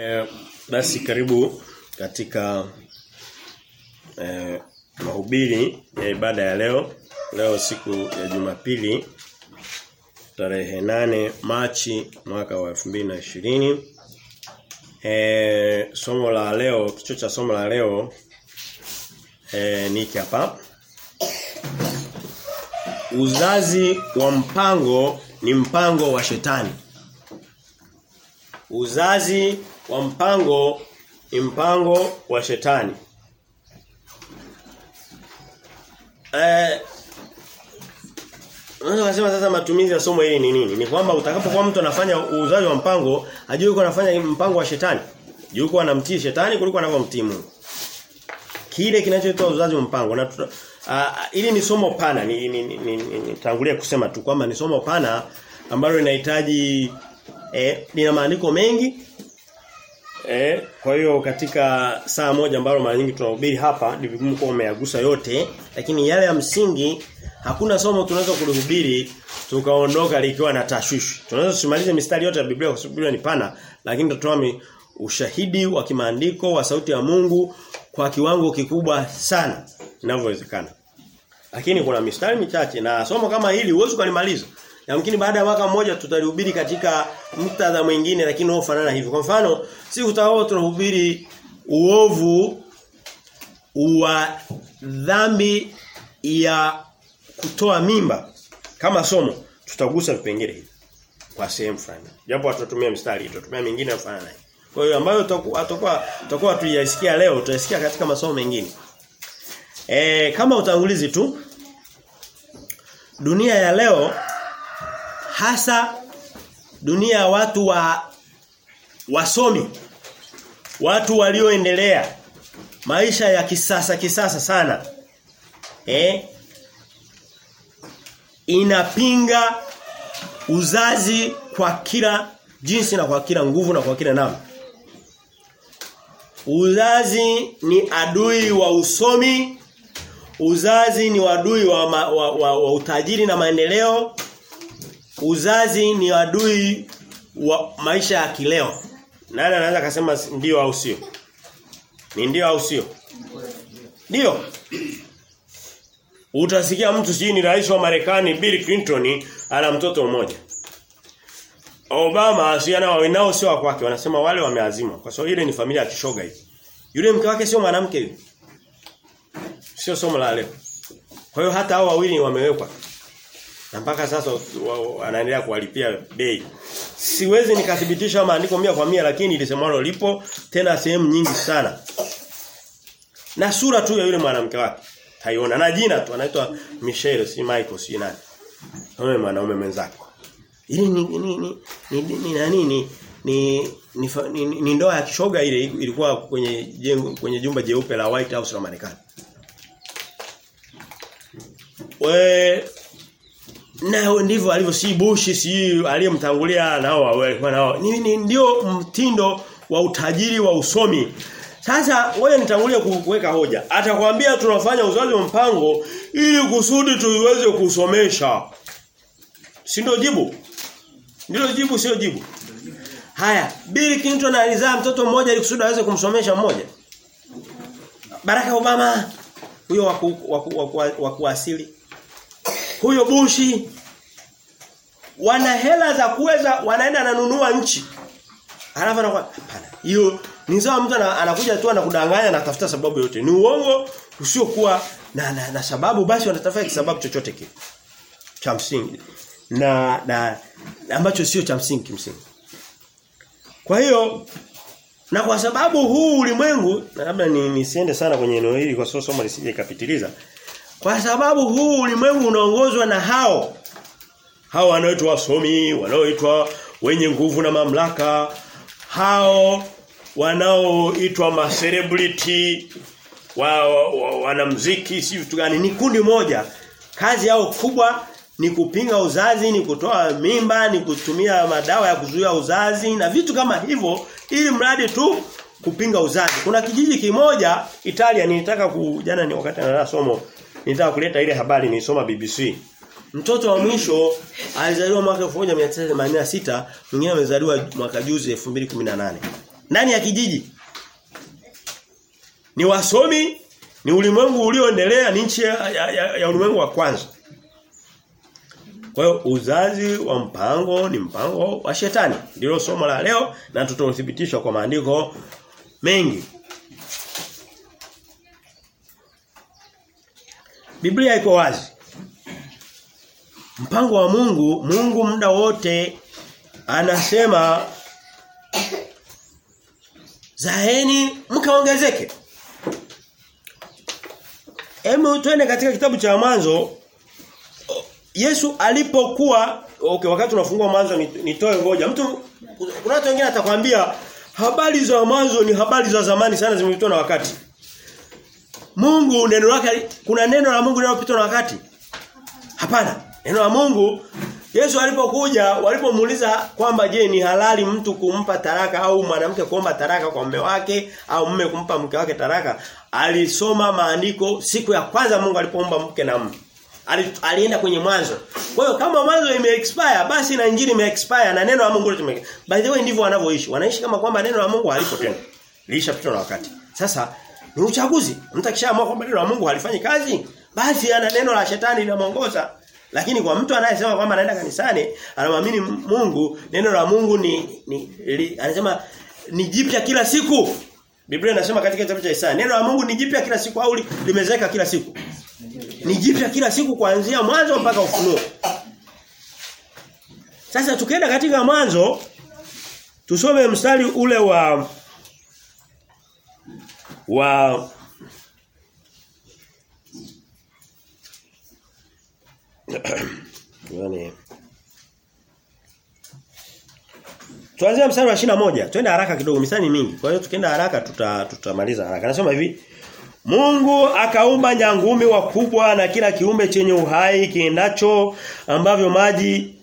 Eh, basi karibu katika eh, mahubiri ya ibada ya leo. Leo siku ya Jumapili tarehe nane Machi mwaka wa 2020. Eh, somo la leo, kichwa cha somo la leo eh, ni hiki hapa. Uzazi wa mpango ni mpango wa shetani. Uzazi wa mpango ni mpango wa shetani. Eh Unaweza kusema sasa matumizi ya somo hili ni nini? Ni kwamba utakapokuwa mtu anafanya uzazi wa mpango, ajue yuko anafanya mpango wa shetani. Yuko anamtii shetani kuliko anavyomtii Mungu. Kile kinachoitwa uzazi wa mpango na tuta, uh, ili ni somo pana ni, ni, ni, ni, ni, ni tangulia kusema tu kwamba ni somo pana ambalo linahitaji eh, lina maandiko mengi Eh, kwa hiyo katika saa moja ambalo mara nyingi tunahubiri hapa ni vigumu kwa umeyagusa yote, lakini yale ya msingi hakuna somo tunaweza kulihubiri tukaondoka likiwa na tashwishi. Tunaweza tusimalize mistari yote ya Biblia kwa sababu Biblia ni pana, lakini tutatoa ushahidi wa kimaandiko wa sauti ya Mungu kwa kiwango kikubwa sana inavyowezekana. Lakini kuna mistari michache na somo kama hili huwezi kulimaliza. Yamkini baada ya mwaka mmoja tutalihubiri katika muktadha mwingine lakini unaofanana hivi. Kwa mfano, si utakao tunahubiri uovu wa dhambi ya kutoa mimba kama somo tutagusa vipengele hivi kwa sehemu fulani. Japo tutatumia mstari, tutatumia mingine mfano naye. Kwa hiyo ambayo tutakuwa tutakuwa tuyasikia leo tutasikia katika masomo mengine. E, kama utangulizi tu dunia ya leo hasa dunia ya watu wa wasomi watu walioendelea maisha ya kisasa kisasa sana eh inapinga uzazi kwa kila jinsi na kwa kila nguvu na kwa kila namna uzazi ni adui wa usomi uzazi ni adui wa, wa, wa, wa, wa utajiri na maendeleo uzazi ni adui wa maisha ya kileo. Nani anaweza kusema ndio au sio? Ni ndio au sio? Ndio. Utasikia mtu sijui ni rais wa Marekani Bill Clinton ana mtoto mmoja. Obama asiana wao sio wa kwake wanasema wale wameazima kwa sababu ile ni familia ya kishoga hii. Yule mke wake sio mwanamke yule. Sio somo la leo. Kwa hiyo hata hao wawili wamewekwa na mpaka sasa anaendelea kuwalipia bei. Siwezi nikathibitisha maandiko mia kwa mia lakini ilisemalo lipo tena sehemu nyingi sana. Na sura tu ya yule mwanamke wake taiona na jina tu anaitwa Michelle si Michael si nani. Kama mwanaume mwenzake. Ili ni ni ni ni ni nani ni ni ni, ni, ni ndoa ya kishoga ile ilikuwa kwenye jengo kwenye jumba jeupe la White House la Marekani. We na ndivyo alivyo si Bush si aliyemtangulia nao walikuwa nao ni, ni ndio mtindo wa utajiri wa usomi sasa wewe nitangulie kuweka hoja atakwambia tunafanya uzazi wa mpango ili kusudi tuiweze kusomesha si ndio jibu ndio jibu sio jibu haya Bill Clinton alizaa mtoto mmoja ili kusudi aweze kumsomesha mmoja Barack Obama huyo wa kuasili huyo Bushi wana hela za kuweza wanaenda ananunua nchi. Alafu anakuwa hapana. Hiyo ni sawa mtu anakuja tu anakudanganya anatafuta sababu yote. Ni uongo usiokuwa na, na, na sababu basi wanatafuta sababu chochote kile. Cha msingi. Na na ambacho sio cha msingi kimsingi. Kwa hiyo na kwa sababu huu ulimwengu na labda ni nisiende sana kwenye eneo hili kwa sababu somo lisije kapitiliza. Kwa sababu huu ulimwengu unaongozwa na hao. Hao wanaoitwa wasomi, wanaoitwa wenye nguvu na mamlaka, hao wanaoitwa ma celebrity, wa, wa, wa, wanamuziki, si vitu gani, ni kundi moja. Kazi yao kubwa ni kupinga uzazi, ni kutoa mimba, ni kutumia madawa ya kuzuia uzazi na vitu kama hivyo ili mradi tu kupinga uzazi. Kuna kijiji kimoja Italia nilitaka ku jana ni wakati na somo nilitaka kuleta ile habari nilisoma BBC. Mtoto wa mwisho alizaliwa mwaka 1986, mwingine amezaliwa mwaka juzi 2018. ndani ya kijiji. Ni wasomi, ni ulimwengu ulioendelea, ni nchi ya, ya, ya, ya ulimwengu wa kwanza. Kwa hiyo uzazi wa mpango ni mpango wa shetani. Ndilo somo la leo na tutauthibitisha kwa maandiko mengi. Biblia iko wazi. Mpango wa Mungu, Mungu muda wote anasema zaeni mkaongezeke. Hebu twende katika kitabu cha mwanzo Yesu alipokuwa okay wakati tunafungua mwanzo nitoe ngoja mtu kuna watu wengine atakwambia habari za mwanzo ni habari za zamani sana zimepitwa na wakati. Mungu neno lake kuna neno la Mungu linalopitwa na wakati? Hapana. Neno la Mungu Yesu alipokuja walipomuuliza kwamba je ni halali mtu kumpa taraka au mwanamke kuomba taraka kwa mume wake au mume kumpa mke wake taraka alisoma maandiko siku ya kwanza Mungu alipoomba mke na mume Ali, alienda kwenye mwanzo. Kwa hiyo kama mwanzo ime expire basi na injili ime expire na neno la Mungu litumike. By the way ndivyo wanavyoishi. Wanaishi kama kwamba neno la Mungu halipo tena. Lilishapitwa na wakati. Sasa ni uchaguzi. Mtu akishaamua kwamba neno la Mungu halifanyi kazi, basi ana neno la shetani linamuongoza. Lakini kwa mtu anayesema kwamba anaenda kanisani, anamwamini Mungu, neno la Mungu ni, ni li, anasema ni jipya kila siku. Biblia inasema katika kitabu cha Isaya, neno la Mungu ni jipya kila siku au limezeka kila siku. Ni jipya kila siku kuanzia mwanzo mpaka ufunuo. Sasa tukienda katika mwanzo tusome mstari ule wa wa yani Tuanze mstari wa 21. Twende haraka kidogo, mistari mingi. Kwa hiyo tukienda haraka tuta tutamaliza haraka. Anasema hivi, Mungu akaumba nyangumi wakubwa na kila kiumbe chenye uhai kiendacho ambavyo maji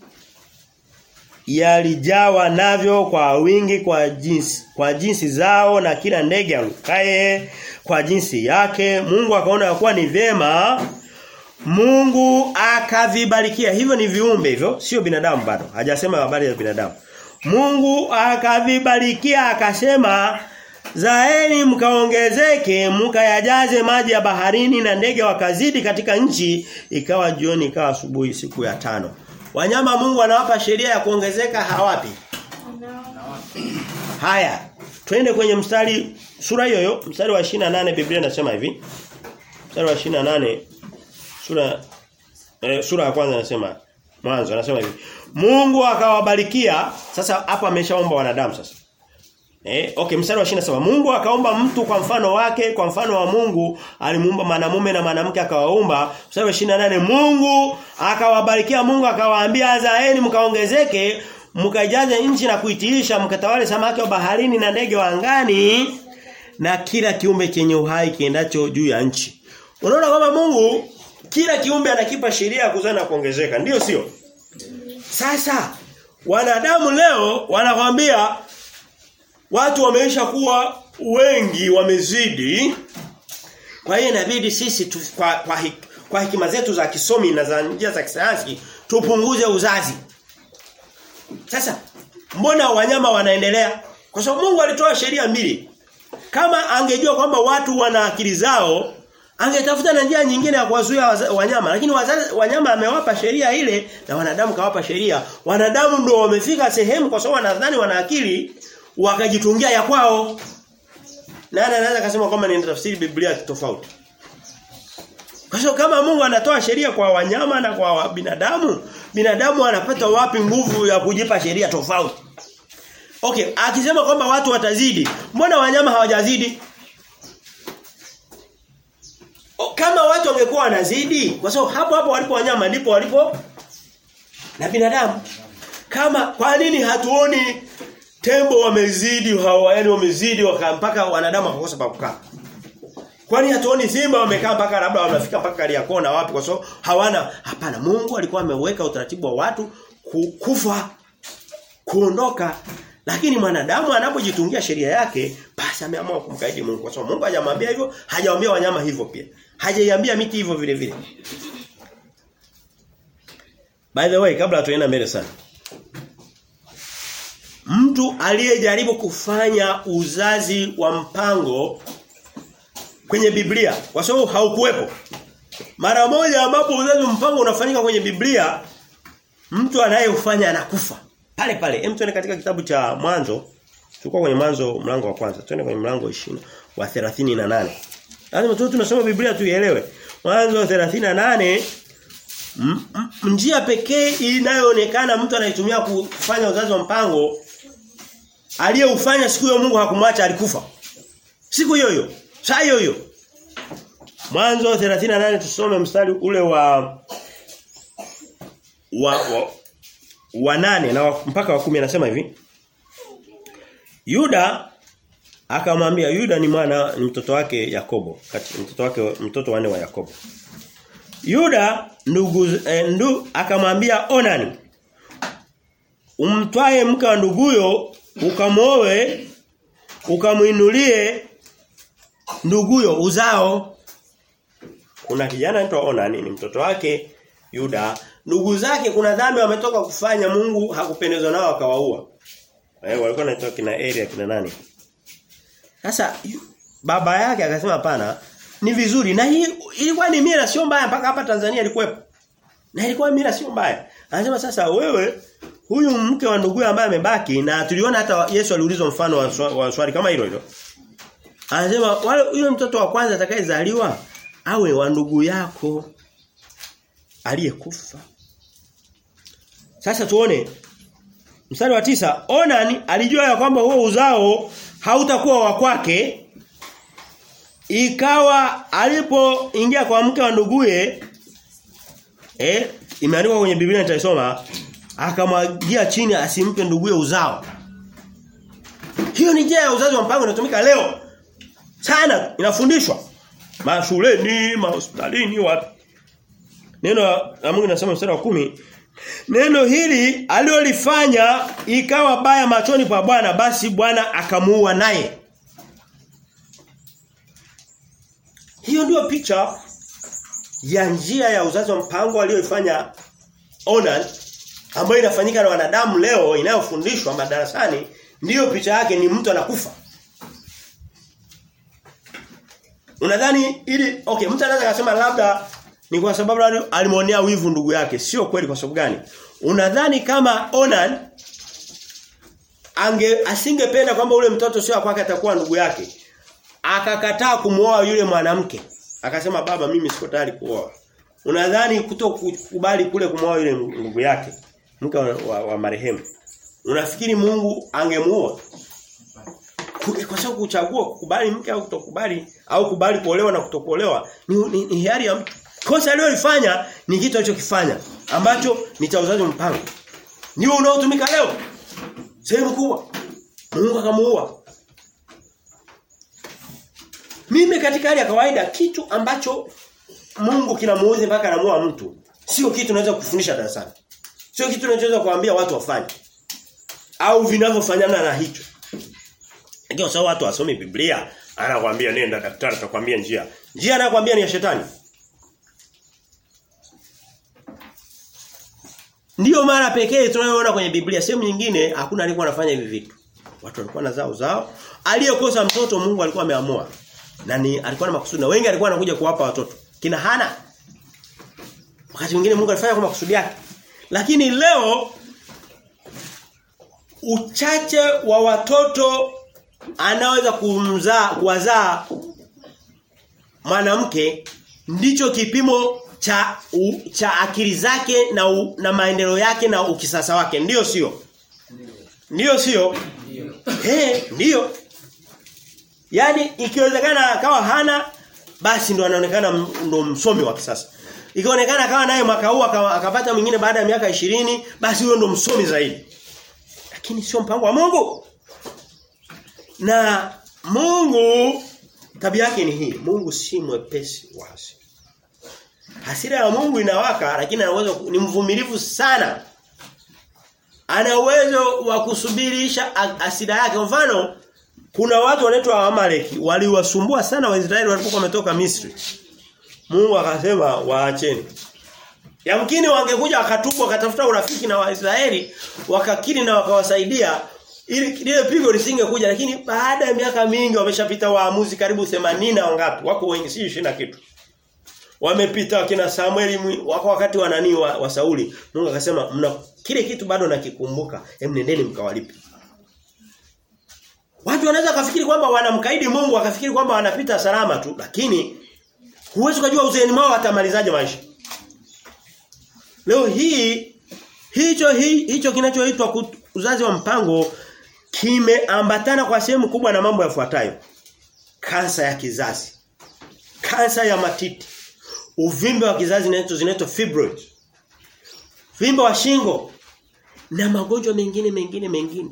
yalijawa navyo kwa wingi kwa jinsi kwa jinsi zao na kila ndege arukaye kwa jinsi yake Mungu akaona kuwa ni vyema Mungu akavibarikia hivyo ni viumbe hivyo sio binadamu bado hajasema habari ya binadamu Mungu akavibarikia akasema Zaeni mkaongezeke mkayajaze maji ya baharini na ndege wakazidi katika nchi ikawa jioni ikawa asubuhi siku ya tano. Wanyama Mungu anawapa sheria ya kuongezeka hawapi? Haya. Twende kwenye mstari sura hiyo hiyo mstari wa 28 Biblia inasema hivi. Mstari wa 28 sura eh, sura ya kwanza inasema mwanzo anasema hivi. Mungu akawabarikia sasa hapa ameshaomba wanadamu sasa. Eh, okay, mstari wa 27. Mungu akaomba mtu kwa mfano wake, kwa mfano wa Mungu, alimuumba mwanamume na mwanamke akawaumba. Mstari wa 28, Mungu akawabarikia, Mungu akawaambia, "Zaeni mkaongezeke, mkaijaze nchi na kuitiisha, mkatawale samaki wa baharini na ndege wa angani na kila kiumbe chenye uhai kiendacho juu ya nchi." Unaona kwamba Mungu kila kiumbe anakipa sheria ya kuzaa na kuongezeka, ndio sio? Sasa wanadamu leo wanakwambia Watu wameisha kuwa wengi wamezidi. Kwa hiyo inabidi sisi tu, kwa kwa, hik, kwa hekima zetu za kisomi na za njia za kisayansi tupunguze uzazi. Sasa mbona wanyama wanaendelea? Kwa sababu Mungu alitoa sheria mbili. Kama angejua kwamba watu wana akili zao, angetafuta na njia nyingine ya kuwazuia wanyama, lakini wazazi, wanyama amewapa sheria ile na wanadamu kawapa sheria. Wanadamu ndio wamefika sehemu kwa sababu wanadhani wana akili wakajitungia ya kwao. Nani anaweza kusema kwamba ni tafsiri Biblia tofauti? Kwa sababu kama Mungu anatoa sheria kwa wanyama na kwa binadamu, binadamu anapata wapi nguvu ya kujipa sheria tofauti? Okay, akisema kwamba watu watazidi, mbona wanyama hawajazidi? O, kama watu wangekuwa wanazidi, kwa sababu hapo hapo walipo wanyama ndipo walipo na binadamu. Kama kwa nini hatuoni tembo wamezidi hawa yani wamezidi mpaka wanadamu wakakosa pa kukaa. Kwani hatuoni simba wamekaa mpaka labda wanafika mpaka Kariakoo na wapi kwa sababu hawana hapana Mungu alikuwa ameweka utaratibu wa watu kufa kuondoka lakini mwanadamu anapojitungia sheria yake basi ameamua kumkaidi Mungu kwa sababu Mungu hajamwambia hivyo hajamwambia wanyama hivyo pia hajaiambia miti hivyo vile vile By the way kabla tuenda mbele sana mtu aliyejaribu kufanya uzazi wa mpango kwenye Biblia kwa sababu haukuwepo. Mara moja ambapo uzazi wa mpango unafanyika kwenye Biblia mtu anayefanya anakufa. Pale pale. Hem tuende katika kitabu cha Mwanzo. Tulikuwa kwenye Mwanzo mlango wa kwanza. Twende kwenye mlango 20 wa 38. Lazima tu tunasoma Biblia tuielewe. Mwanzo 38 njia pekee inayoonekana mtu anaitumia kufanya uzazi wa mpango aliyeufanya siku hiyo Mungu hakumwacha alikufa. Siku hiyo hiyo. Saa hiyo hiyo. Mwanzo 38 tusome mstari ule wa wa wa, wa nane na wa, mpaka wa kumi anasema hivi. Yuda akamwambia Yuda ni mwana ni mtoto wake Yakobo, kati mtoto wake mtoto wanne wa Yakobo. Yuda ndugu eh, ndu, akamwambia Onani umtwae mke wa nduguyo ukamoe ukamuinulie nduguyo uzao kuna kijana anaitwa Onani ni mtoto wake Yuda ndugu zake kuna dhambi wametoka kufanya Mungu hakupendezwa nao akawaua eh walikuwa wanaitwa kina area kina nani sasa baba yake akasema hapana ni vizuri na hii ilikuwa ni mira sio mbaya mpaka hapa Tanzania ilikuwepo na ilikuwa mira sio mbaya anasema sasa wewe huyu mke wa ndugu ambaye amebaki na tuliona hata Yesu aliulizwa mfano wa, swa, wa swali kama hilo hilo anasema wale yule mtoto wa kwanza atakayezaliwa awe wa ndugu yako aliyekufa sasa tuone mstari wa tisa Onan alijua ya kwamba huo uzao hautakuwa wa kwake ikawa alipoingia kwa mke wa nduguye eh imeandikwa kwenye Biblia nitaisoma akamwagia chini asimpe nduguye uzao hiyo ni njia ya uzazi wa mpango inatumika leo sana inafundishwa mashuleni mahospitalini wapi neno la Mungu linasema mstari wa kumi Neno hili alilolifanya ikawa baya machoni pa Bwana basi Bwana akamuua naye. Hiyo ndio picha ya njia ya uzazi wa mpango aliyoifanya Onan ambayo inafanyika na wanadamu leo inayofundishwa madarasani ndiyo picha yake ni mtu anakufa. Unadhani ili okay mtu anaweza kusema labda ni kwa sababu alimwonea wivu ndugu yake. Sio kweli kwa sababu gani? Unadhani kama Onan ange asingependa kwamba ule mtoto sio kwake atakuwa ndugu yake. Akakataa kumuoa yule mwanamke. Akasema baba mimi siko tayari kuoa. Unadhani kutokubali kule kumuoa yule ndugu yake mke wa, wa, wa marehemu. Unafikiri Mungu angemuoa? Kwa sababu kuchagua kukubali mke au kutokubali au kubali kuolewa na kutokuolewa ni, ni, ni hiari ya mtu. Kosa alilofanya ni kitu alichokifanya ambacho ni cha uzazi mpango. Ndio unaotumika leo. Sehemu kubwa. Mungu akamuua. Mimi katika hali ya kawaida kitu ambacho Mungu kinamuudhi mpaka anamuua mtu sio kitu unaweza kufundisha darasani. Sio kitu unachoweza kuambia watu wafanye. Au vinavyofanyana na hicho. Lakini kwa sababu watu wasomi Biblia, anakuambia nenda daktari atakwambia njia. Njia anakuambia ni ya shetani. Ndiyo mara pekee tunayoona kwenye Biblia sehemu nyingine hakuna alikuwa anafanya hivi vitu. Watu walikuwa na zao zao. Aliyekosa mtoto Mungu alikuwa ameamua. Na ni alikuwa na makusudi na wengi alikuwa anakuja kuwapa watoto. Kina Hana. Wakati mwingine Mungu alifanya kwa makusudi yake. Lakini leo uchache wa watoto anaweza kumzaa kuwazaa mwanamke ndicho kipimo cha u, cha akili zake na u, na maendeleo yake na ukisasa wake ndio sio ndio sio eh ndio yani ikiwezekana akawa hana basi ndo anaonekana ndo msomi wa kisasa ikionekana akawa naye mwaka huu akapata mwingine baada ya miaka ishirini basi huyo ndo msomi zaidi lakini sio mpango wa Mungu na Mungu tabia yake ni hii Mungu si mwepesi wa hasira Hasira ya Mungu inawaka lakini ana uwezo ni mvumilivu sana. Ana uwezo wa kusubirisha hasira yake. Mfano kuna watu wanaitwa Amaleki waliwasumbua sana Waisraeli walipokuwa wametoka Misri. Mungu akasema waacheni. Yamkini wangekuja wakatubu wakatafuta urafiki na Waisraeli wakakiri na wakawasaidia ili lile pigo lisingekuja lakini baada ya miaka mingi wameshapita waamuzi karibu 80 na wangapi wako wengi si 20 na kitu wamepita wakina Samueli wako wakati wa nani wa, wa Sauli Mungu akasema mna kile kitu bado nakikumbuka hem nendeni mkawalipe Watu wanaweza kafikiri kwamba wanamkaidi Mungu wakafikiri kwamba wanapita salama tu lakini huwezi kujua uzeeni wao watamalizaje maisha Leo hii hicho hi, hicho kinachoitwa uzazi wa mpango kimeambatana kwa sehemu kubwa na mambo yafuatayo. Kansa ya kizazi. Kansa ya matiti. Uvimbe wa kizazi zinaitwa zinaitwa fibroids. Vimbe wa shingo na magonjwa mengine mengine mengine.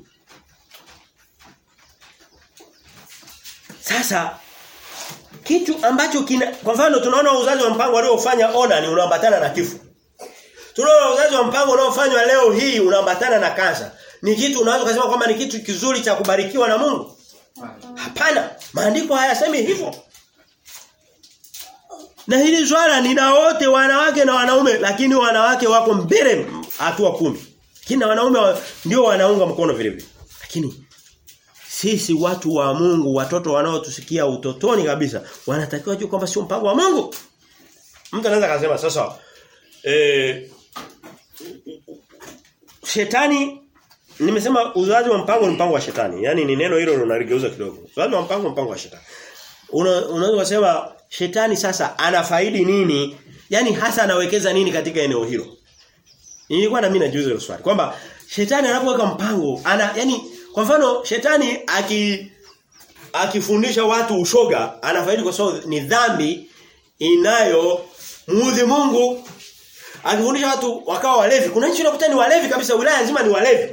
Sasa kitu ambacho kina kwa mfano tunaona uzazi wa mpango waliofanya ona ni unaambatana na kifo. Tunaona uzazi wa mpango unaofanywa leo hii unaambatana na kansa. Ni kitu unaweza kusema kwamba ni kitu kizuri cha kubarikiwa na Mungu? Hapana. Maandiko hayasemi hivyo. Na hili swala ni na wote wanawake na wanaume lakini wanawake wako mbele hatua kumi. Kina wanaume wa, ndio wanaunga mkono vile vile. Lakini sisi watu wa Mungu, watoto wanaotusikia utotoni kabisa, wanatakiwa juu kwamba sio mpango wa Mungu. Mtu anaweza kusema sasa eh shetani nimesema uzazi wa mpango ni mpango wa shetani. Yaani ni neno hilo unaligeuza kidogo. Uzazi wa mpango mpango wa shetani. Una, unaweza kusema shetani sasa anafaidi nini? Yaani hasa anawekeza nini katika eneo hilo? Nilikuwa na mimi najiuliza hilo swali kwamba shetani anapoweka mpango ana yani kwa mfano shetani aki akifundisha watu ushoga anafaidi kwa sababu ni dhambi inayo muudhi Mungu akifundisha watu wakawa walevi kuna nchi unakuta ni walevi kabisa wilaya nzima ni walevi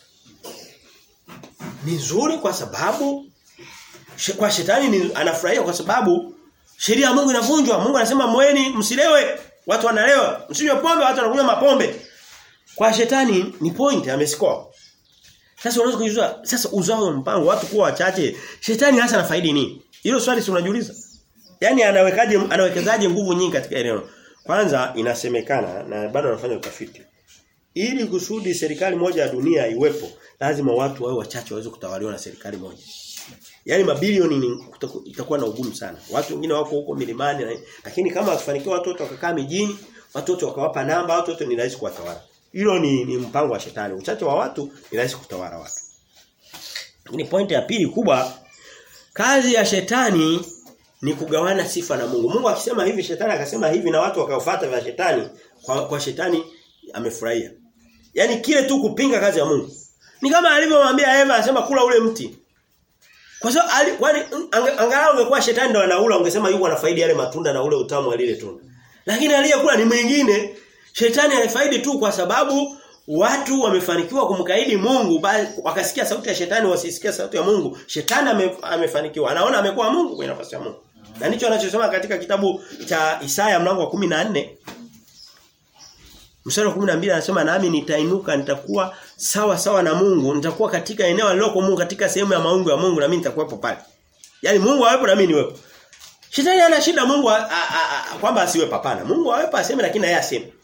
ni nzuri kwa sababu kwa shetani ni anafurahia kwa sababu sheria ya Mungu inavunjwa Mungu anasema mweni msilewe watu wanalewa msinywe pombe watu wanakunywa mapombe kwa shetani ni point amescore sasa unaweza kujiuliza sasa uzao mpango watu kuwa wachache shetani hasa anafaidi nini hilo swali si unajiuliza yani anawekaje anawekezaje nguvu nyingi katika eneo kwanza inasemekana na bado wanafanya utafiti. Ili kusudi serikali moja ya dunia iwepo, lazima watu wawe wachache waweze kutawaliwa na serikali moja. Yaani mabilioni itakuwa na ugumu sana. Watu wengine wako huko milimani na, lakini kama wakifanikiwa watu wote wakakaa mijini, watu wote wakawapa namba, watu wote ni rahisi kuwatawala. Hilo ni, ni mpango wa shetani. Uchache wa watu ni rahisi kutawala watu. Lakini pointi ya pili kubwa kazi ya shetani ni kugawana sifa na Mungu. Mungu akisema hivi shetani akasema hivi na watu wakafuata vya shetani kwa, kwa shetani amefurahia. Yaani kile tu kupinga kazi ya Mungu. Ni kama alivyomwambia Eva anasema kula ule mti. Kwa sababu kwani angalau ungekuwa shetani ndo anaula ungesema yuko anafaidi yale matunda na ule utamu wa lile tunda. Lakini aliyekula ni mwingine. Shetani alifaidi tu kwa sababu watu wamefanikiwa kumkaidi Mungu bali wakasikia sauti ya shetani wasisikia sauti ya Mungu. Shetani ame, amefanikiwa. Anaona amekuwa Mungu kwenye nafasi ya Mungu. Na ndicho anachosema katika kitabu cha Isaya mlango wa 14 Mstari wa 12 anasema nami nitainuka nitakuwa sawa sawa na Mungu, nitakuwa katika eneo aliloko Mungu katika sehemu ya maungu ya Mungu na mimi nitakuwepo pale. Yaani Mungu awepo na mimi niwepo. Shetani ana shida Mungu kwamba asiwe hapana. Mungu awepo aseme lakini yeye aseme.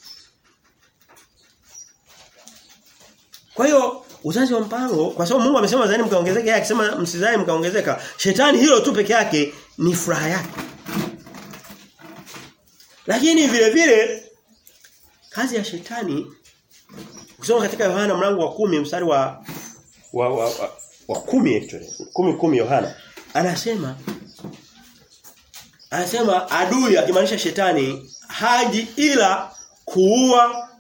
Kwa hiyo uzazi wa mpango kwa sababu Mungu amesema zani mkaongezeka yeye akisema msizani mkaongezeka. Shetani hilo tu peke yake ni furaha yake. Lakini vile vile kazi ya shetani ukisoma katika Yohana mlango wa kumi mstari wa wa wa, wa, wa kumi actually kumi kumi Yohana anasema anasema adui akimaanisha shetani haji ila kuua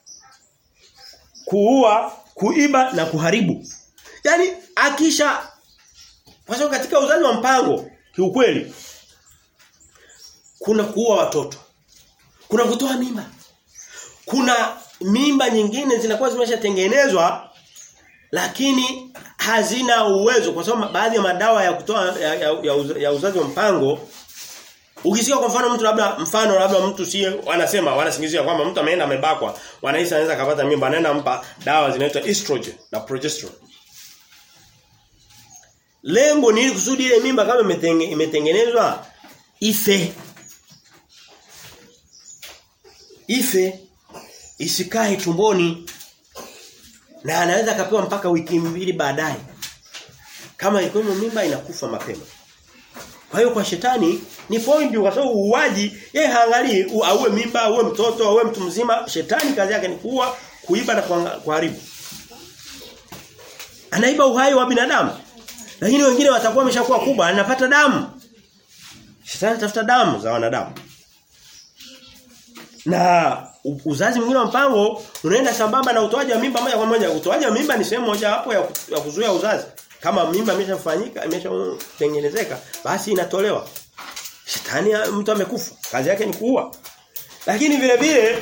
kuua kuiba na kuharibu yani akisha kwa sababu katika uzazi wa mpango kiukweli kuna kuua watoto kuna kutoa mimba kuna mimba nyingine zinakuwa zimeshatengenezwa lakini hazina uwezo kwa sababu baadhi ya madawa ya kutoa ya, ya, ya, uz, ya uzazi wa mpango ukisikia kwa mfano mtu labda mfano labda mtu si wanasema wanasingizia kwamba mtu ameenda amebakwa wanahisi anaweza kupata mimba anaenda mpa dawa zinaitwa estrogen na progesterone lengo ni ili kusudi ile mimba kama imetenge, imetengenezwa ife ife isikae tumboni Na anaweza akapewa mpaka wiki mbili baadaye. Kama iko mimba inakufa mapema. Kwa hiyo kwa shetani ni point kwa sababu uuaji yeye haangalii auwe mimba, auwe mtoto, auwe mtu mzima, shetani kazi yake ni kuua, kuiba na kuharibu. Anaiba uhai wa binadamu. Lakini wengine watakuwa wameshakuwa kubwa, anapata damu. Shetani anatafuta damu za wanadamu. Na uzazi mwingine wa mpango unaenda sambamba na utoaji wa mimba moja kwa moja. Utoaji wa mimba ni sehemu moja hapo ya, ya kuzuia uzazi. Kama mimba imeshafanyika, imeshatengenezeka, basi inatolewa. Shetani mtu amekufa. Kazi yake ni kuua. Lakini vile vile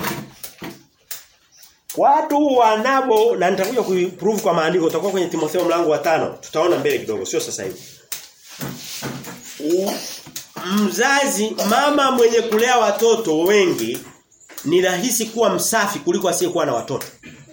watu wanabo na nitakuja kuprove kwa maandiko utakuwa kwenye Timotheo mlango wa tano tutaona mbele kidogo sio sasa hivi mzazi mama mwenye kulea watoto wengi ni rahisi kuwa msafi kuliko asiyekuwa na watoto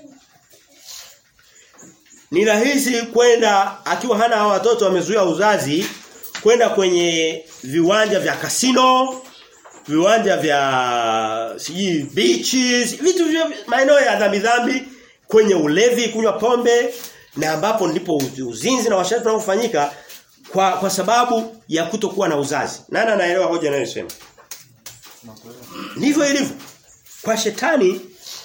ni rahisi kwenda akiwa hana hawa watoto wamezuia uzazi kwenda kwenye viwanja vya kasino viwanja vya siji beaches vitu vya maeneo ya dhambi dhambi kwenye ulevi kunywa pombe na ambapo ndipo uzinzi na washarati unaofanyika kwa kwa sababu ya kutokuwa na uzazi nani anaelewa hoja anayosema ndivyo ilivyo kwa shetani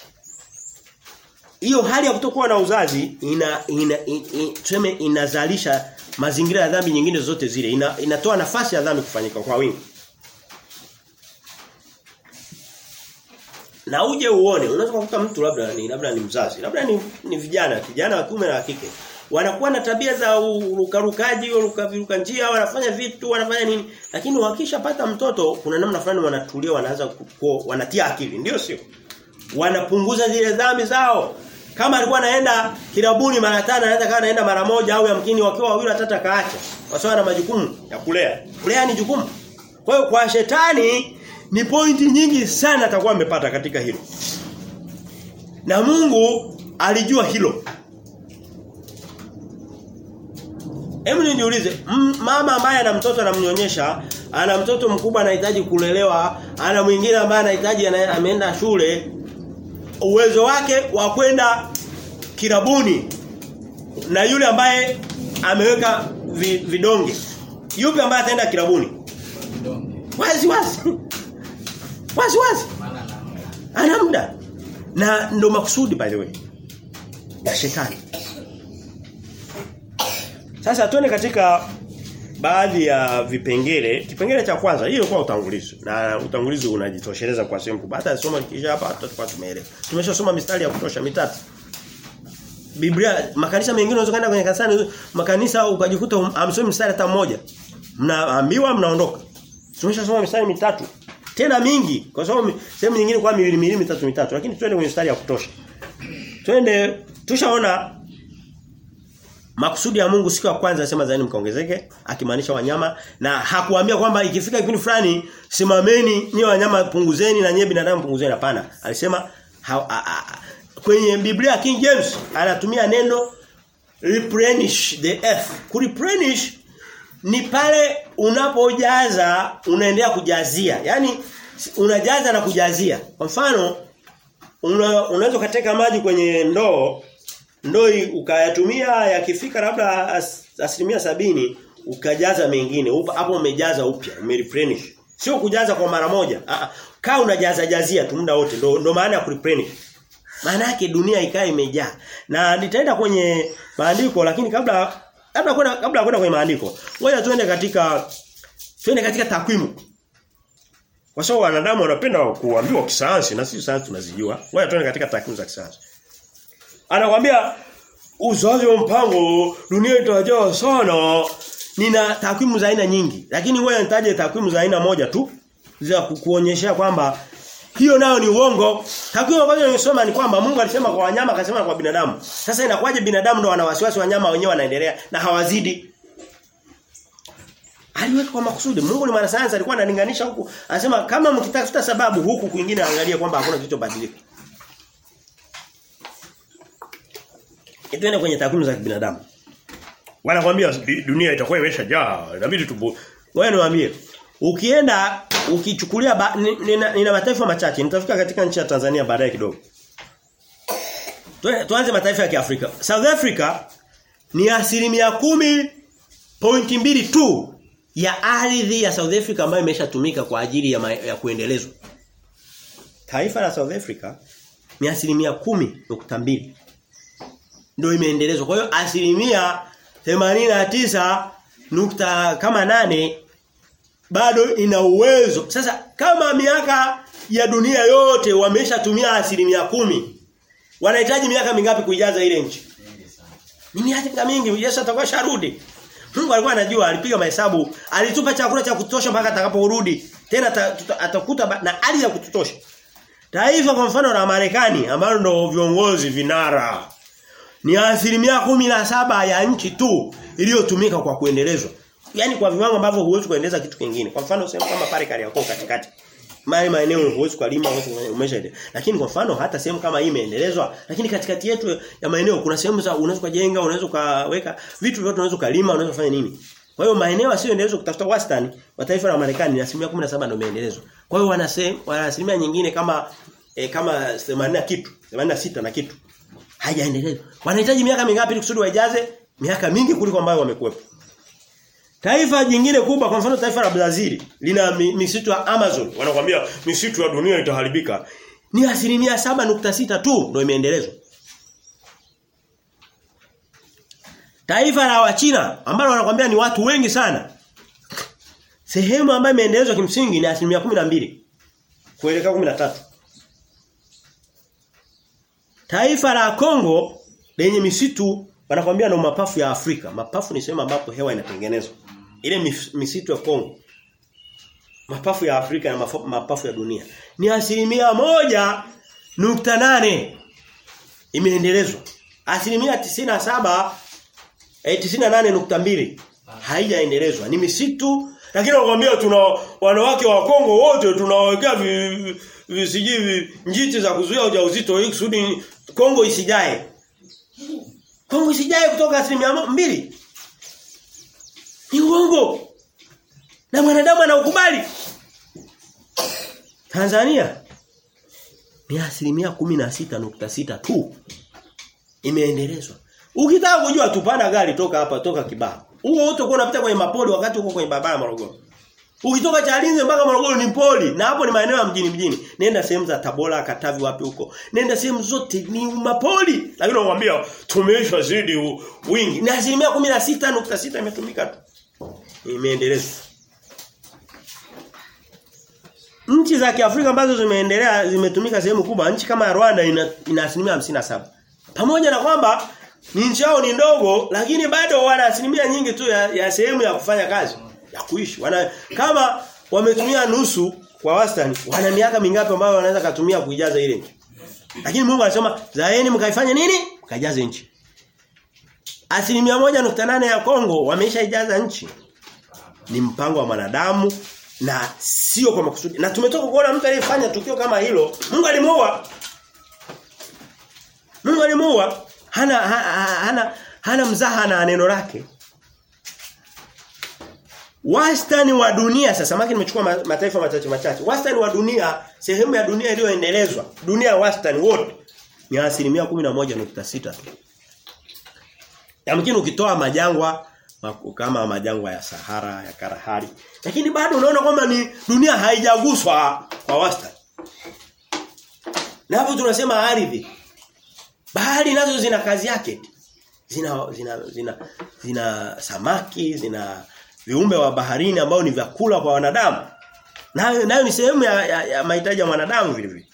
hiyo hali ya kutokuwa na uzazi ina ina, ina tuseme inazalisha mazingira ya dhambi nyingine zote zile ina, inatoa nafasi ya dhambi kufanyika kwa wingi na uje uone unaweza kukuta mtu labda ni labda ni mzazi labda ni, ni vijana kijana wa kiume na wa kike wanakuwa na tabia za urukarukaji urukaviruka njia wanafanya vitu wanafanya nini lakini wakishapata mtoto kuna namna fulani wanatulia wanaanza wanatia akili ndio sio wanapunguza zile dhambi zao kama alikuwa anaenda kilabuni mara tano anaweza kama anaenda mara moja au yamkini wakiwa wawili watatu akaacha kwa sababu ana majukumu ya kulea kulea ni jukumu kwa hiyo kwa shetani ni pointi nyingi sana atakuwa amepata katika hilo. Na Mungu alijua hilo. Hebu nijiulize, mama ambaye ana mtoto anamnyonyesha, ana mtoto mkubwa anahitaji kulelewa, ana mwingine ambaye anahitaji ameenda shule, uwezo wake wa kwenda kirabuni na yule ambaye ameweka vidonge. Yupi ambaye ataenda kirabuni? Wazi wazi. Wazi wazi. Ana muda. Na ndo makusudi by the way. Ya shetani. Sasa tuone katika baadhi ya vipengele. Kipengele cha kwanza hiyo kwa utangulizi. Na utangulizi unajitosheleza kwa sehemu kubwa. Hata soma kisha hapa tutakuwa tumeelewa. Tumeshasoma mistari ya kutosha mitatu. Biblia makanisa mengine unaweza kwenda kwenye kanisani makanisa ukajikuta amsomi mstari hata mmoja. Mnaambiwa mnaondoka. Tumeshasoma mistari mitatu. Tena mingi kwa sababu sehemu nyingine kwa miwili miwili mitatu mitatu lakini twende kwenye mstari ya kutosha. Twende tushaona makusudi ya Mungu siku ya kwanza anasema zaini mkaongezeke akimaanisha wanyama na hakuambia kwamba ikifika kipindi fulani simameni nyewe wanyama punguzeni na nyewe binadamu punguzeni hapana. Alisema ha, a, a, kwenye Biblia King James anatumia neno replenish the earth. Kureplenish ni pale unapojaza unaendelea kujazia. Yaani unajaza na kujazia. Kwa mfano una, unaweza kuteka maji kwenye ndoo ndoo ukayatumia yakifika labda as, asilimia sabini ukajaza mengine hapo umejaza upya umereplenish sio kujaza kwa mara moja ah kaa unajaza jazia tu muda wote ndo, ndo maana ya kureplenish maana yake dunia ikae imejaa na nitaenda kwenye maandiko lakini kabla kabla kwenda kabla kwenda kwenye maandiko ngoja tuende katika tuende katika takwimu kwa sababu wanadamu wanapenda kuambiwa kisayansi na sisi sayansi tunazijua ngoja tuende katika takwimu za kisayansi anakwambia uzazi wa mpango dunia itajaa sana nina takwimu za aina nyingi lakini wewe nitaje takwimu za aina moja tu za kuonyesha kwamba hiyo nayo ni uongo takwimu ambazo nimesoma ni kwamba Mungu alisema kwa wanyama akasema kwa binadamu sasa inakuwaje binadamu ndo wana wasiwasi wanyama wenyewe wanaendelea na hawazidi aliweka kwa makusudi Mungu ni mwanasayansi alikuwa analinganisha huku anasema kama mkitafuta sababu huku kwingine angalia kwamba hakuna kilichobadilika Tuende kwenye takwimu za binadamu. Wanakwambia dunia itakuwa imeshajaa. Inabidi tu Wewe niwaambie. Ukienda ukichukulia ba, nina, nina mataifa machache. Nitafika katika nchi ya Tanzania baadaye kidogo. tuanze mataifa ya Kiafrika. South Africa ni asilimia kumi pointi mbili tu ya ardhi ya South Africa ambayo imeshatumika kwa ajili ya, ma, ya kuendelezwa. Taifa la South Africa ni asilimia kumi nukta mbili ndio imeendelezwa. Kwa hiyo asilimia 89 nukta kama nane bado ina uwezo. Sasa kama miaka ya dunia yote wameshatumia asilimia kumi wanahitaji miaka mingapi kuijaza ile nchi? Ni miaka mingi. Yesu atakuwa sharudi. Mungu alikuwa anajua, alipiga mahesabu, alitupa chakula cha kutosha mpaka atakaporudi. Tena atakuta na hali ya kututosha. Taifa kwa mfano la Marekani ambalo ndo viongozi vinara ni asilimia kumi na saba ya nchi tu iliyotumika kwa kuendelezwa. Yaani kwa viwango ambavyo huwezi kuendeleza kitu kingine. Kwa mfano sehemu kama pale Kariakoo katikati. Mali maeneo huwezi kulima umeshaendelea. Lakini kwa mfano hata sehemu kama hii imeendelezwa, lakini katikati yetu ya maeneo kuna sehemu za unaweza kujenga, unaweza ukaweka vitu vyote unaweza kulima, unaweza kufanya nini? Kwa hiyo maeneo yasiyoendelezwa kutafuta wastani wa taifa la Marekani ni asilimia 17 ndio imeendelezwa. Kwa hiyo wana wana asilimia nyingine kama e, kama 80 kitu, 86 na kitu. Haijaendelezwa. Wanahitaji miaka mingapi ili kusudi waijaze? Miaka mingi kuliko ambayo wamekuwepo. Taifa jingine kubwa kwa mfano taifa la Brazil lina misitu ya Amazon. Wanakuambia misitu ya dunia itaharibika. Ni asilimia 7.6 tu ndio imeendelezwa. Taifa la Wachina ambalo wanakuambia ni watu wengi sana. Sehemu ambayo imeendelezwa kimsingi ni asilimia 12 kuelekea 13. Taifa la Kongo lenye misitu wanakwambia na mapafu ya Afrika. Mapafu ni sehemu ambapo hewa inatengenezwa. Ile misitu ya Kongo. Mapafu ya Afrika na mapafu ya dunia. Ni asilimia moja nukta nane imeendelezwa. Asilimia tisina saba eh, tisina nane nukta mbili haijaendelezwa. Ni misitu lakini wakwambia tuna wanawake wa Kongo wote tunawawekea visiji njiti za kuzuia ujauzito ili kusudi Kongo isijae. Kongo isijae kutoka asilimia mbili. Ni uongo. Na mwanadamu anaukubali. Tanzania ni asilimia kumi na sita nukta sita tu imeendelezwa. Ukitaka kujua tupanda gari toka hapa toka Kibaha. Huo wote uko unapita kwenye mapoli wakati uko kwenye barabara Morogoro. Ukitoka Chalinze mpaka Morogoro ni poli na hapo ni maeneo ya mjini mjini. Nenda sehemu za Tabora, Katavi wapi huko. Nenda sehemu zote ni mapoli. Lakini nakwambia tumeisha zidi wingi. Ni asilimia 16.6 imetumika tu. Imeendelezwa. Nchi za Kiafrika ambazo zimeendelea zimetumika sehemu kubwa, nchi kama Rwanda ina, ina asilimia 57. Pamoja na kwamba ni nchi yao ni ndogo lakini bado wana asilimia nyingi tu ya, ya sehemu ya kufanya kazi ya kuishi. Wana kama wametumia nusu kwa wastani, wana miaka mingapi ambayo wanaweza kutumia kuijaza ile nchi? Lakini Mungu anasema, "Zaeni mkaifanye nini? Mkajaze nchi." Asilimia moja nukta nane ya Kongo wameshaijaza nchi. Ni mpango wa mwanadamu na sio kwa makusudi. Na tumetoka kuona mtu aliyefanya tukio kama hilo, Mungu alimuua. Mungu alimuua. Hana ha, ha, hana hana mzaha na neno lake. Wastani wa dunia sasa maki nimechukua mataifa machache machache. Wastani wa dunia, sehemu ya dunia iliyoendelezwa, dunia wastani wote ni asilimia 11.6 tu. Yamkini ukitoa majangwa kama majangwa ya Sahara, ya Kalahari, lakini bado unaona kwamba ni dunia haijaguswa kwa wastani. Na hapo tunasema ardhi. Bahari nazo zina kazi yake. Zina zina zina zina samaki, zina viumbe wa baharini ambao ni vyakula kwa wanadamu. Nayo nayo ni sehemu ya, ya, ya mahitaji ya wanadamu vile vile.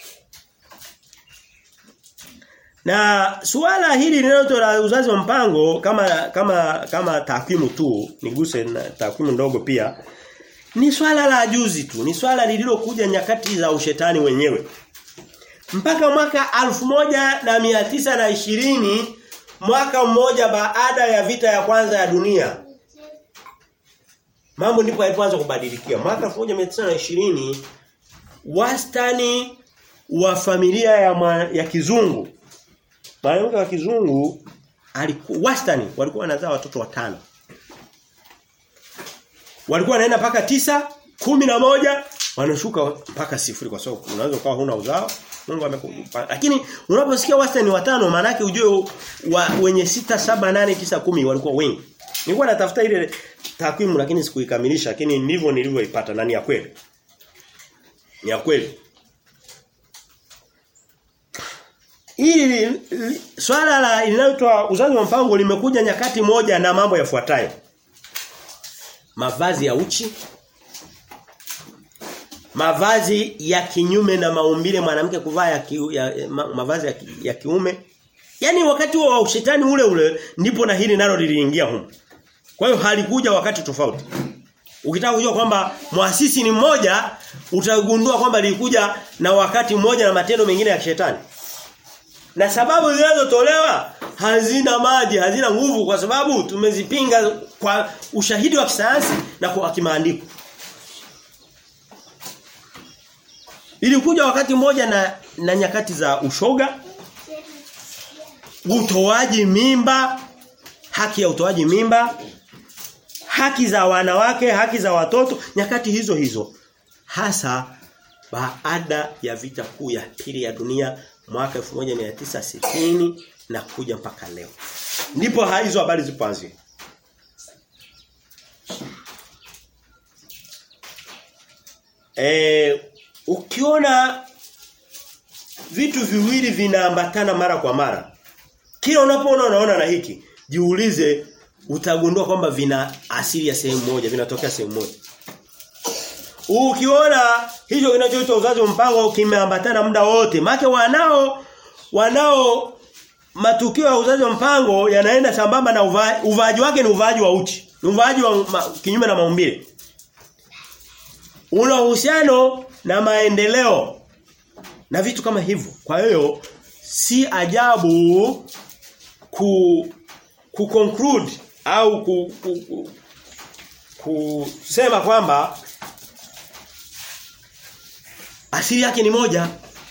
Na suala hili linalotoa uzazi wa mpango kama kama kama takwimu tu, niguse na takwimu ndogo pia. Ni swala la juzi tu, ni swala lililokuja nyakati za ushetani wenyewe. Mpaka mwaka alfu moja na mia tisa na ishirini mwaka mmoja baada ya vita ya kwanza ya dunia mambo ndipo yalipoanza kubadilikia mwaka 1920 wastani wa familia ya ma, ya kizungu mwanamke wa kizungu alikuwa wastani walikuwa wanazaa watoto watano walikuwa wanaenda paka tisa kumi na moja wanashuka mpaka sifuri kwa sababu unaweza ukawa huna uzao Mungu amekupa. Lakini unaposikia wastani watano maana yake ujue wa, wenye sita saba nane tisa kumi walikuwa wengi. Nilikuwa natafuta ile takwimu lakini sikuikamilisha lakini ndivyo nilivyoipata na ni ya kweli. Ni ya kweli. Hili swala la linaloitwa uzazi wa mpango limekuja nyakati moja na mambo yafuatayo. Mavazi ya uchi, mavazi ya kinyume na maumbile mwanamke kuvaa ya, ki, ya ma, mavazi ya, ki, ya kiume. Yaani wakati wa ushetani ule ule ndipo na hili nalo liliingia huko. Kwa hiyo halikuja wakati tofauti. Ukitaka kujua kwamba muasisi ni mmoja, utagundua kwamba lilikuja na wakati mmoja na matendo mengine ya kishetani. Na sababu zinazotolewa hazina maji, hazina nguvu kwa sababu tumezipinga kwa ushahidi wa kisayansi na kwa kimaandiko. Ilikuja wakati mmoja na na nyakati za ushoga, utoaji mimba, haki ya utoaji mimba, haki za wanawake, haki za watoto, nyakati hizo hizo. Hasa baada ya vita kuu ya pili ya dunia mwaka 1960 na kuja mpaka leo. Ndipo hizo habari zipoanzia. Eh ukiona vitu viwili vinaambatana mara kwa mara. Kila unapoona unaona na hiki, jiulize utagundua kwamba vina asili ya sehemu moja, vinatokea sehemu moja. Ukiona hicho kinachoitwa uzazi wa mpango kimeambatana muda wote, maana wanao wanao matukio ya uzazi wa mpango yanaenda sambamba na uva, uvaaji wake ni uvaaji wa uchi. Ni uvaaji wa ma, kinyume na maumbile. Una uhusiano na maendeleo na vitu kama hivyo. Kwa hiyo si ajabu ku ku conclude au ku, ku, ku kusema kwamba asili yake ni moja.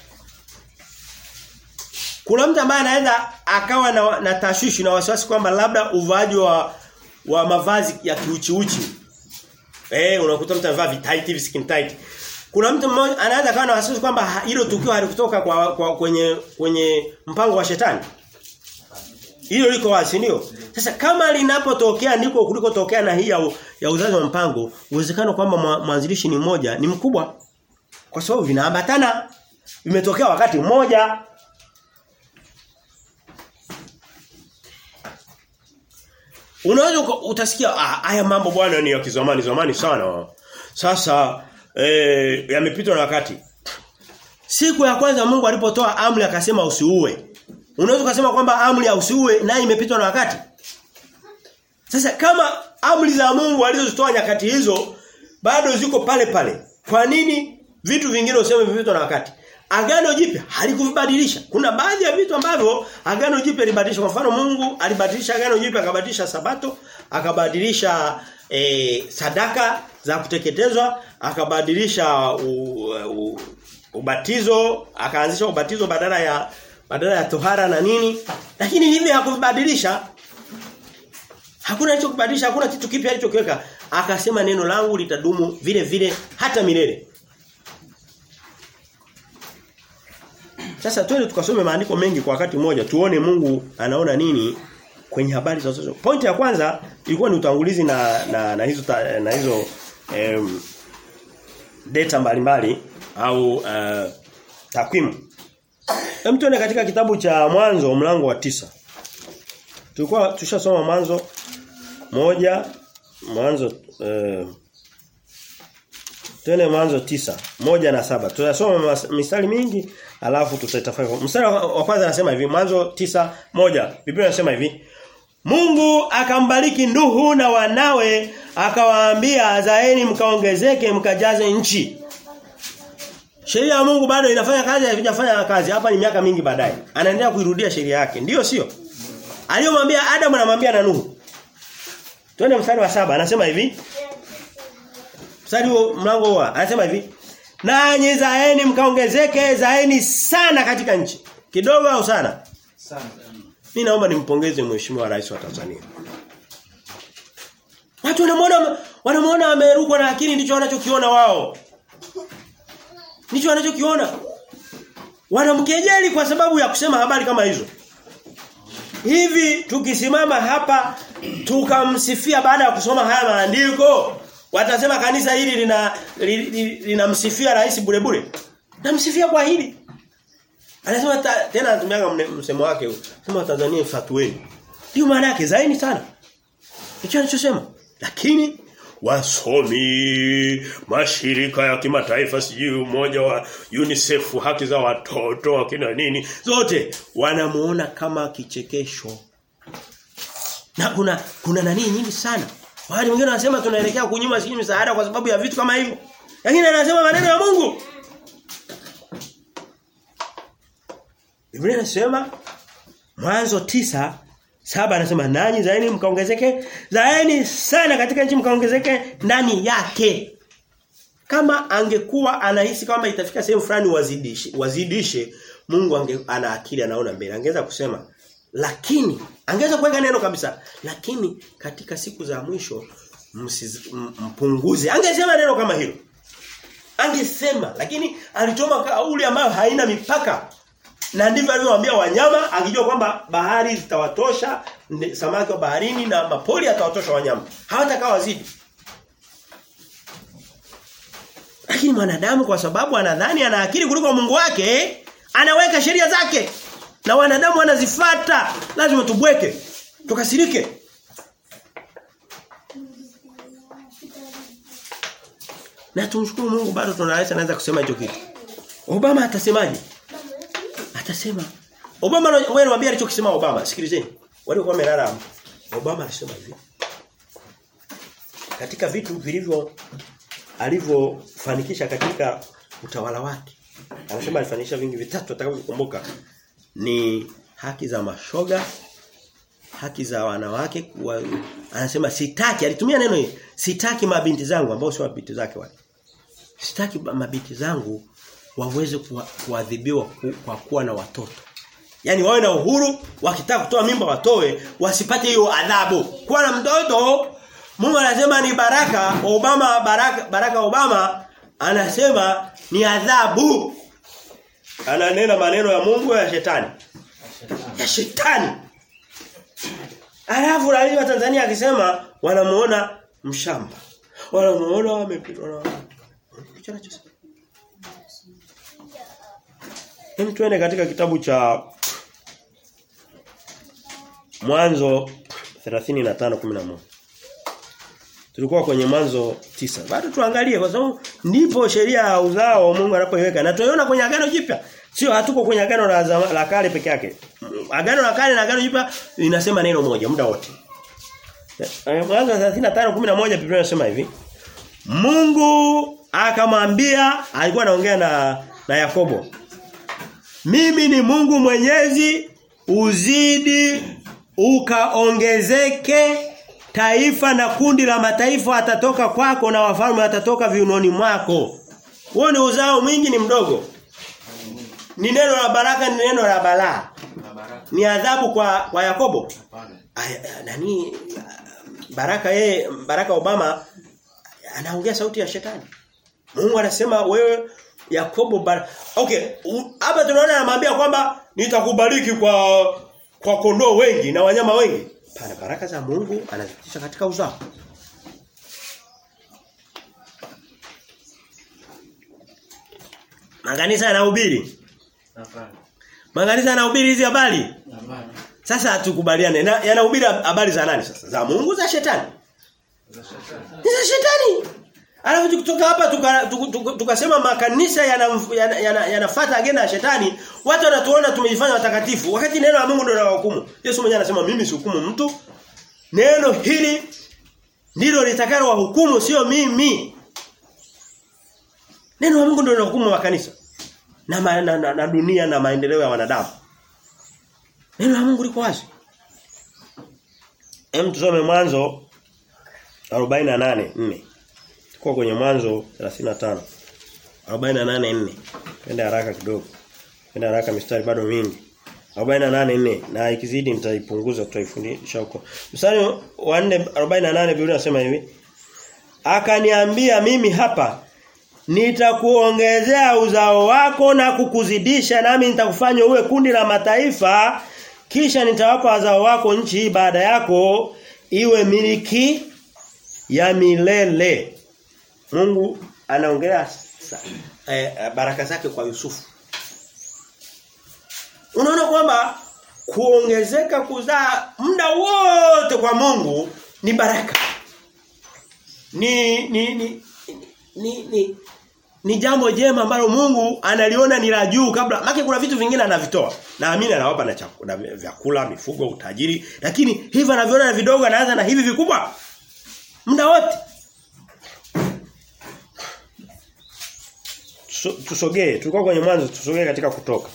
Kuna mtu ambaye anaweza akawa na, na tashwishi na wasiwasi kwamba labda uvaaji wa wa mavazi ya kiuchiuchi. Eh unakuta mtu anavaa tight hivi skin tight. Kuna mtu mmoja anaweza kawa na wasiwasi kwamba hilo tukio halikutoka kwa, kwa kwenye kwenye mpango wa shetani. Hilo liko wazi ndio. Sasa kama linapotokea ndiko kulikotokea na hii ya, ya uzazi wa mpango, uwezekano kwamba mwanzilishi ni mmoja ni mkubwa. Kwa sababu vinaambatana. Vimetokea wakati mmoja. Unaweza utasikia ah, haya mambo bwana ni ya kizamani zamani sana. Sasa eh yamepitwa na wakati. Siku ya kwanza Mungu alipotoa amri akasema usiue. Unaweza kusema kwamba amri ya usiue naye imepitwa na wakati. Sasa kama amri za Mungu alizozitoa nyakati hizo bado ziko pale pale. Kwa nini vitu vingine useme vimepitwa na wakati? Agano Jipya halikuvibadilisha. Kuna baadhi ya vitu ambavyo Agano Jipya libadilisha. Kwa mfano Mungu alibadilisha Agano Jipya akabadilisha Sabato, akabadilisha e, sadaka za kuteketezwa, akabadilisha u, u, ubatizo, akaanzisha ubatizo badala ya badala ya tohara na nini. Lakini hivi hakubadilisha. Hakuna alichokubadilisha, hakuna kitu kipya alichokiweka. Akasema neno langu litadumu vile vile hata milele. Sasa twende tukasome maandiko mengi kwa wakati mmoja tuone Mungu anaona nini kwenye habari za uzazi. Point ya kwanza ilikuwa ni utangulizi na na, na hizo ta, na hizo em, data mbalimbali au uh, takwimu. Hem tuone katika kitabu cha Mwanzo mlango wa tisa Tulikuwa tushasoma Mwanzo moja Mwanzo uh, Tene mwanzo tisa moja na saba Tutasoma mistari mingi alafu tutaitafakari. Mstari wa kwanza anasema hivi mwanzo tisa moja Biblia inasema hivi Mungu akambariki Nuhu na wanawe akawaambia zaeni mkaongezeke mkajaze nchi. Sheria ya Mungu bado inafanya kazi haijafanya kazi. Hapa ni miaka mingi baadaye. Anaendelea kuirudia sheria yake. Ndiyo sio? Aliyomwambia Adam anamwambia na Nuhu. Twende mstari wa saba anasema hivi Mstari mlango huo anasema hivi. Nanyi zaeni mkaongezeke zaeni sana katika nchi. Kidogo au sana? Sana. Mimi naomba nimpongeze mheshimiwa rais wa Tanzania. Watu wanamuona wanamuona amerukwa na akili ndicho wanachokiona wao. Ndicho wanachokiona. Wanamkejeli kwa sababu ya kusema habari kama hizo. Hivi tukisimama hapa tukamsifia baada ya kusoma haya maandiko, watasema kanisa hili lina linamsifia li, li, rais bure bure. Namsifia kwa hili. Anasema ta, tena anatumia msemo wake huu. Sema Tanzania fatueni. Ndio maana yake zaini sana. Hicho anachosema. Lakini wasomi mashirika ya kimataifa sijui umoja wa UNICEF haki za watoto akina nini zote wanamuona kama kichekesho na kuna kuna nani nyingi sana wale wengine wanasema tunaelekea kunyima sijui msaada kwa sababu ya vitu kama hivyo lakini anasema maneno ya Mungu Biblia inasema Mwanzo tisa Saba anasema nanyi zaeni mkaongezeke, zaeni sana katika nchi mkaongezeke ndani yake. Kama angekuwa anahisi kama itafika sehemu fulani wazidishe, wazidishe, Mungu ange, ana akili anaona mbele. Angeweza kusema lakini angeweza kuweka neno kabisa. Lakini katika siku za mwisho msiz, mpunguze. Angesema neno kama hilo. Angesema lakini alitoma kauli ambayo haina mipaka. Na ndivyo alivyowaambia wanyama akijua kwamba bahari zitawatosha samaki wa baharini na mapori atawatosha wanyama. Hawatakaa wazidi. Lakini mwanadamu kwa sababu anadhani ana akili kuliko Mungu wake, anaweka sheria zake. Na wanadamu wanazifata. Lazima tubweke. Tukasirike. Na tumshukuru Mungu bado tunaweza naweza kusema hicho kitu. Obama atasemaje? Atasema Obama wewe niambia alichokisema Obama, sikilizeni. Walikuwa wamelala. Obama alisema hivi. Katika vitu vilivyo alivyofanikisha katika utawala wake. Anasema alifanikisha vingi vitatu atakavyokumbuka ni haki za mashoga, haki za wanawake kuwa, anasema sitaki alitumia neno hili sitaki mabinti zangu ambao sio mabinti zake wale sitaki mabinti zangu waweze kuadhibiwa ku, kwa kuwa na watoto Yaani wawe na uhuru wakitaka kutoa mimba watoe wasipate hiyo adhabu. Kuwa na mtoto Mungu anasema ni baraka, Obama baraka baraka Obama anasema ni adhabu. Ananena maneno ya Mungu ya shetani. Ya shetani. Alafu rais wa Tanzania akisema wanamuona mshamba. Wanamuona wamepitwa na Hicho anachosema. Hem tuende katika kitabu cha Mwanzo 35:11. Tulikuwa kwenye mwanzo tisa. Bado tuangalie kwa sababu ndipo sheria ya uzao Mungu anapoiweka. Na tuiona kwenye agano jipya. Sio hatuko kwenye agano la, zama, la kale peke yake. Agano la kale na agano jipya linasema neno moja muda wote. Mwanzo 35:11 Biblia inasema hivi. Mungu akamwambia alikuwa anaongea na na Yakobo. Mimi ni Mungu mwenyezi uzidi ukaongezeke taifa na kundi la mataifa atatoka kwako na wafalme atatoka viunoni mwako. Huo ni uzao mwingi ni mdogo. Ni neno la baraka ni neno la balaa. Ni adhabu kwa kwa Yakobo. Ay, nani baraka yeye baraka Obama anaongea sauti ya shetani. Mungu anasema wewe Yakobo bar... Okay, hapa tunaona anamwambia kwamba nitakubariki kwa kwa kondoo wengi na wanyama wengi. Pana baraka za Mungu anazitisha katika uzao. Makanisa yanahubiri. Hapana. Makanisa yanahubiri hizi habari. Hapana. Sasa tukubaliane. Yanahubiri habari za nani sasa? Za Mungu za shetani? Za shetani. Ni za shetani. Alafu kutoka hapa tukasema tuka, tuka, tuka makanisa yanafuata yana, yana, yana agenda ya shetani, watu wanatuona tumejifanya watakatifu wakati neno la Mungu ndio linahukumu. Yesu mwenyewe anasema mimi sihukumu mtu. Neno hili ndilo litakalo wahukumu sio mimi. Neno la Mungu ndio linahukumu makanisa na, ma, na, na, na dunia na maendeleo ya wanadamu. Neno la Mungu liko wazi. Hem tusome mwanzo 48:4. Kwa kwenye mwanzo 35. 48:4. Twende haraka kidogo. Twende haraka mistari bado mingi. 48:4 na ikizidi nitaipunguza tutaifundisha huko. Mstari wa 4 48 Biblia inasema hivi. Akaniambia mimi hapa nitakuongezea uzao wako na kukuzidisha nami nitakufanya uwe kundi la mataifa kisha nitawapa wazao wako nchi hii baada yako iwe miliki ya milele. Mungu anaongelea eh, baraka zake kwa Yusufu. Unaona kwamba kuongezeka kuzaa muda wote kwa Mungu ni baraka. Ni ni ni ni, ni, ni jambo jema ambalo Mungu analiona ni la juu kabla maana kuna vitu vingine anavitoa. Naamini anawapa na chakula, vyakula, mifugo, utajiri, lakini hivi anaviona na vidogo anaanza na hivi vikubwa. Muda wote. Tusogee, tulikuwa kwenye mwanzo, tusogee katika kutoka.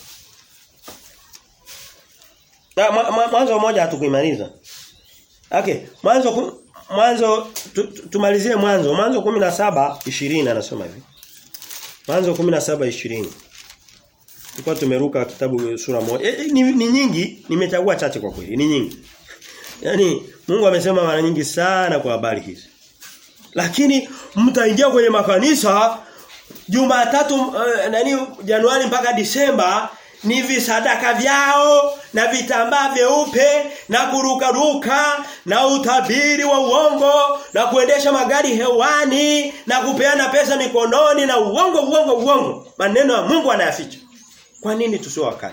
Na mwanzo mmoja hatukuimaliza. Okay, mwanzo mwanzo tumalizie mwanzo. Mwanzo 17 20 anasema hivi. Mwanzo 17 20. Tulikuwa tumeruka kitabu sura moja. E, ni, ni nyingi, nimechagua chache kwa kweli, ni nyingi. Yaani Mungu amesema mara nyingi sana kwa habari hizi. Lakini mtaingia kwenye makanisa Jumatatu uh, nani Januari mpaka Disemba ni visadaka vyao na vitambaa vyeupe na kurukaruka na utabiri wa uongo na kuendesha magari hewani na kupeana pesa mikononi na uongo uongo uongo maneno ya Mungu anayaficha kwa nini tusio wakali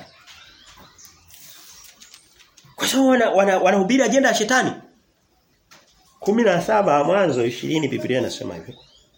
kwa sababu wana, wana, wanahubiri ajenda ya shetani 17 mwanzo 20 Biblia inasema hivyo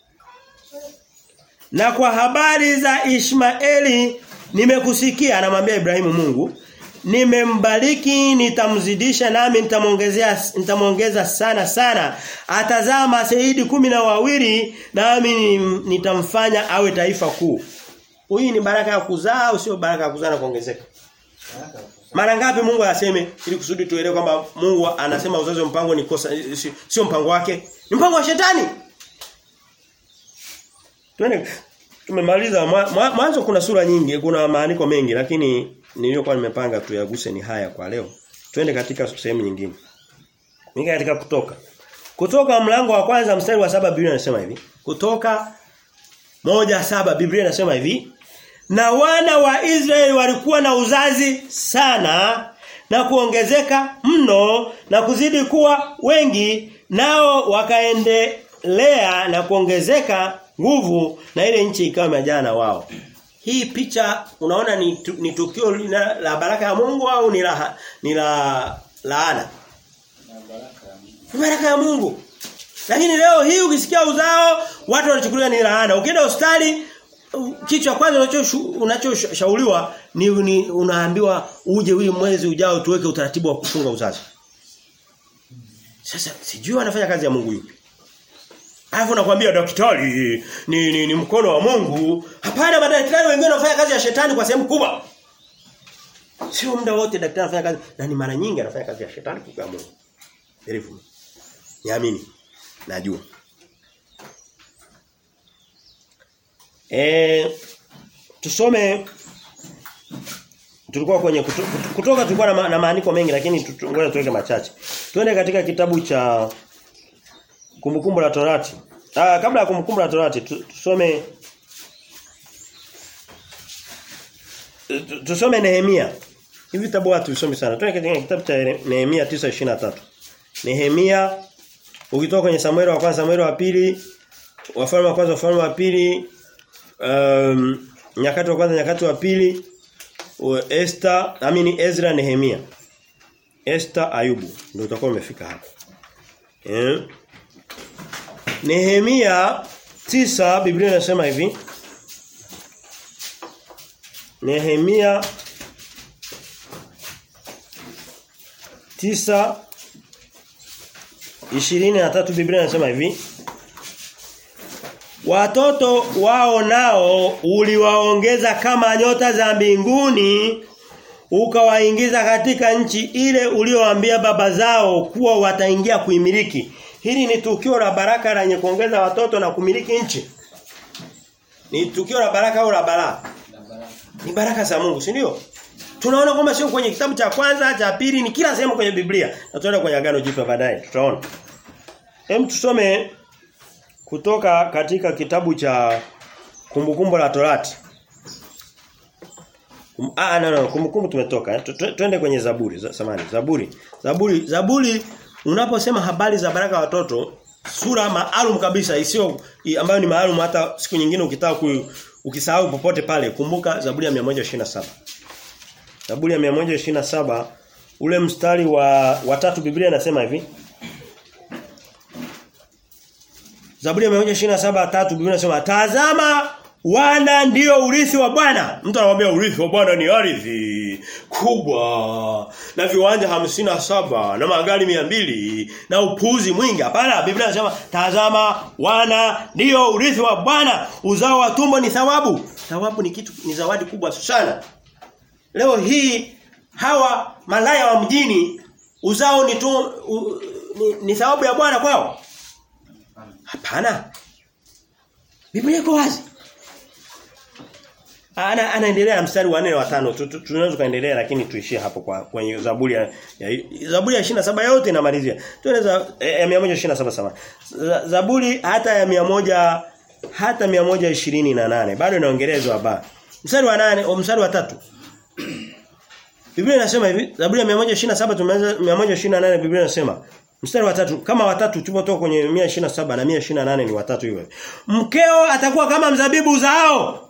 na kwa habari za Ishmaeli nimekusikia anamwambia Ibrahimu Mungu nimembariki nitamzidisha nami nitamongezea nitamongeza sana sana atazaa maseidi kumi na wawili nami nitamfanya awe taifa kuu hii ni baraka ya kuzaa au sio baraka ya kuzaa na kuongezeka mara ngapi Mungu aseme ili kusudi tuelewe kwamba Mungu anasema uzazi wa mpango ni kosa sio mpango wake ni mpango wa shetani Tuende tumemaliza mwanzo kuna sura nyingi, kuna maandiko mengi lakini niliyokuwa nimepanga tuyaguse ni haya kwa leo. Twende katika sehemu nyingine. Ninga katika kutoka. Kutoka mlango wa kwanza mstari wa saba Biblia inasema hivi. Kutoka moja saba Biblia inasema hivi. Na wana wa Israeli walikuwa na uzazi sana na kuongezeka mno na kuzidi kuwa wengi nao wakaendelea na kuongezeka nguvu na ile nchi ikawa imejaa na wao. Hii picha unaona ni, tu, ni tukio la, la baraka ya Mungu au ni la ni la laana? Ni baraka ya Mungu. Lakini leo hii ukisikia uzao watu wanachukulia ni laana. Ukienda hospitali kichwa kwanza unachoshauriwa ni, ni unaambiwa uje huyu mwezi ujao tuweke utaratibu wa kufunga uzazi. Sasa sijui wanafanya kazi ya Mungu yupi. Alafu nakwambia daktari ni, ni, ni mkono wa Mungu. Hapana madaktari wengine wanafanya kazi ya shetani kwa sehemu kubwa. Sio muda wote daktari anafanya kazi na ni mara nyingi anafanya kazi ya shetani kwa Mungu. Herifu. Niamini. Najua. Eh tusome tulikuwa kwenye kuto, kutoka tulikuwa na, ma, na maandiko mengi lakini ngoja tuweke machache. Tuende katika kitabu cha Kumbukumbu la Torati. Ah kabla ya kumbukumbu la Torati tusome tusome Nehemia. Hivi vitabu watu tusome sana. Tuende katika kitabu cha Nehemia 9:23. Nehemia ukitoka kwenye Samueli wa kwanza Samueli wa pili wafalme wa kwanza wafalme wa pili um, nyakati wa kwanza nyakati wa pili Esther amini Ezra Nehemia Esther Ayubu ndio utakuwa umefika hapo eh Nehemia tisa Biblia inasema hivi Nehemia tisa ishirini na tatu Biblia inasema hivi Watoto wao nao uliwaongeza kama nyota za mbinguni ukawaingiza katika nchi ile uliowaambia baba zao kuwa wataingia kuimiliki. Hili ni tukio la baraka lenye kuongeza watoto na kumiliki nchi. Ni tukio la baraka au la balaa? Ni baraka za Mungu, si ndio? Tunaona kwamba sio kwenye kitabu cha kwanza, cha pili, ni kila sehemu kwenye Biblia. Na tutaenda kwenye agano jipya baadaye, tutaona. Hem tusome kutoka katika kitabu cha Kumbukumbu la Torati. Kum, ah no no kumbukumbu tumetoka. eh. Tu- tu- Twende kwenye Zaburi, za- samahani. Zaburi. Zaburi, Zaburi unaposema habari za baraka ya watoto sura maalum kabisa isiyo i- ambayo ni maalum hata siku nyingine ukitaka ku, ukisahau popote pale kumbuka Zaburi ya 127. Zaburi ya 127 ule mstari wa watatu Biblia inasema hivi. Zaburi ya 127 tatu Biblia inasema tazama wana ndio urithi wa Bwana. Mtu anamwambia urithi wa Bwana ni ardhi kubwa na viwanja hamsini na saba na magari mia mbili na upuzi mwingi. Hapana, Biblia inasema tazama wana ndio urithi wa Bwana, uzao wa tumbo ni thawabu. Thawabu ni kitu ni zawadi kubwa sana. Leo hii hawa malaya wa mjini uzao ni tu u, ni, ni thawabu ya Bwana kwao. Hapana. Biblia iko wazi. Ana anaendelea na mstari wa 4 wa 5. Tu- tu- Tunaweza kaendelea lakini tuishie hapo kwa kwenye Zaburi ya, ya Zaburi ya 27 yote inamalizia. Tunaweza eh, ya 127 sama. Za- Zaburi hata ya 100 hata 128 bado inaongelezwa hapa. Mstari wa 8 au mstari wa 3. Biblia inasema hivi, Zaburi ya 127 tumeanza 128 Biblia inasema mstari wa tatu kama watatu tulipotoka kwenye 127 na 128 ni watatu hivyo. Mkeo atakuwa kama mzabibu uzao.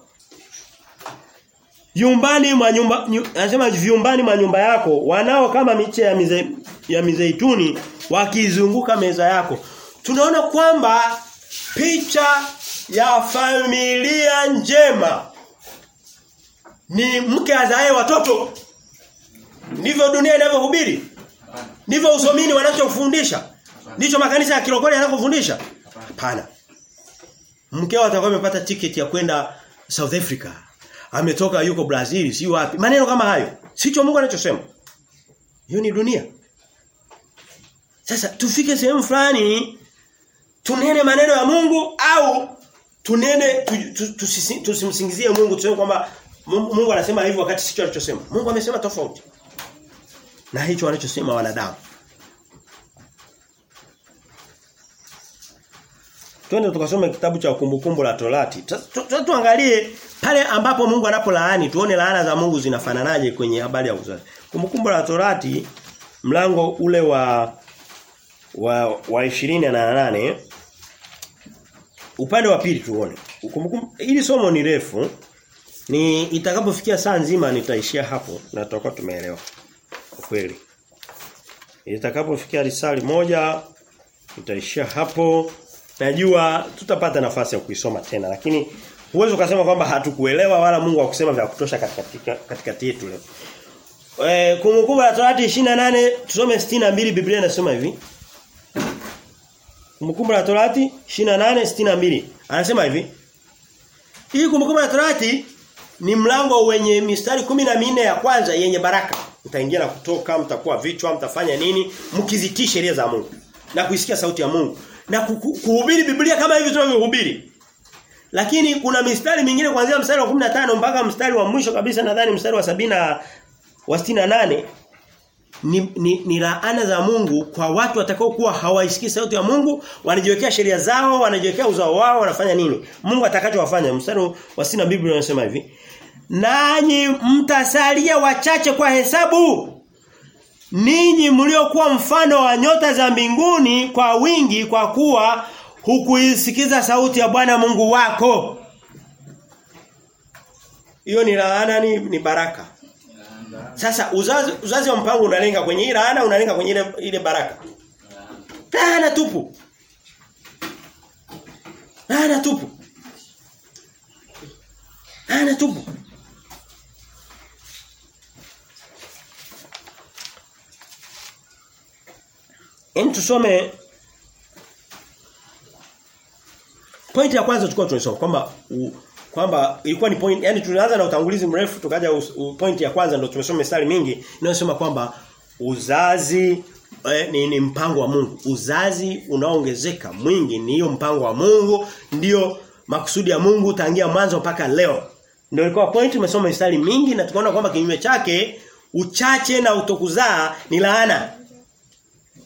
Yumbani mwa nyumba nyu, anasema vyumbani mwa nyumba yako wanao kama miche ya mize, ya mizeituni wakizunguka meza yako. Tunaona kwamba picha ya familia njema ni mke azae watoto. Ndivyo dunia inavyohubiri. Ndivyo usomini wanachofundisha. Ndicho makanisa ya kirokole yanakofundisha. Hapana. Mkeo atakuwa amepata tiketi ya kwenda South Africa. Ametoka yuko Brazil, si wapi. Maneno kama hayo. Sicho Mungu anachosema. Hiyo ni dunia. Sasa tufike sehemu fulani tunene maneno ya Mungu au tunene tu- tu- tusisi- tusimsingizie Mungu tuseme kwamba Mungu Mungu anasema hivyo wakati sicho alichosema. Mungu amesema tofauti. Na hicho wanachosema wanadamu. Twende tukasome kitabu cha kumbukumbu la Torati. Tu- tu- tu- Tuangalie pale ambapo Mungu anapolaani tuone laana za Mungu zinafananaje kwenye habari ya uzazi. Kumbukumbu la Torati mlango ule wa wa wa 28 upande wa pili tuone. Kumbukumbu hili somo ni refu. Ni itakapofikia saa nzima nitaishia hapo na tutakuwa tumeelewa. Kwa kweli. Itakapofikia risali moja nitaishia hapo. Najua tutapata nafasi ya kuisoma tena lakini huwezi ukasema kwamba hatukuelewa wala Mungu hakusema vya kutosha katika katikati yetu leo. Eh kumbukumbu la Torati 28 tusome 62 Biblia inasema hivi. Kumbukumbu la Torati 28 62 anasema hivi. Hii kumbukumbu la Torati ni mlango wenye mistari kumi na minne ya kwanza yenye baraka. Mtaingia na kutoka, mtakuwa vichwa, mtafanya nini? Mkizitii sheria za Mungu na kuisikia sauti ya Mungu na kuku- kuhubiri Biblia kama hivi tunavyohubiri. Lakini kuna mistari mingine kuanzia mstari wa 15 mpaka mstari wa mwisho kabisa nadhani mstari wa sabina wa 68 ni, ni, ni laana za Mungu kwa watu watakao kuwa hawaisikii sauti ya Mungu, wanajiwekea sheria zao, wanajiwekea uzao wao, wanafanya nini? Mungu atakachowafanya. Mstari wa sina Biblia unasema hivi. Nanyi mtasalia wachache kwa hesabu. Ninyi mliokuwa mfano wa nyota za mbinguni kwa wingi kwa kuwa hukuisikiza sauti ya Bwana Mungu wako. Hiyo ni laana ni, ni baraka. Sasa uzazi uzazi wa mpango unalenga kwenye ile laana unalenga kwenye ile ile baraka. Laana tupu. Laana tupu. Laana tupu. Hem tusome Pointi ya kwanza tulikuwa tunasoma kwamba u- kwamba ilikuwa ni point yani tulianza na utangulizi mrefu tukaja us- u- pointi ya kwanza ndio tumesoma mistari mingi inayosema kwamba uzazi eh, ni, ni mpango wa Mungu. Uzazi unaoongezeka mwingi ni hiyo mpango wa Mungu, ndio makusudi ya Mungu tangia mwanzo mpaka leo. Ndio ilikuwa point tumesoma mistari mingi na tukaona kwamba kinyume chake uchache na utokuzaa ni laana.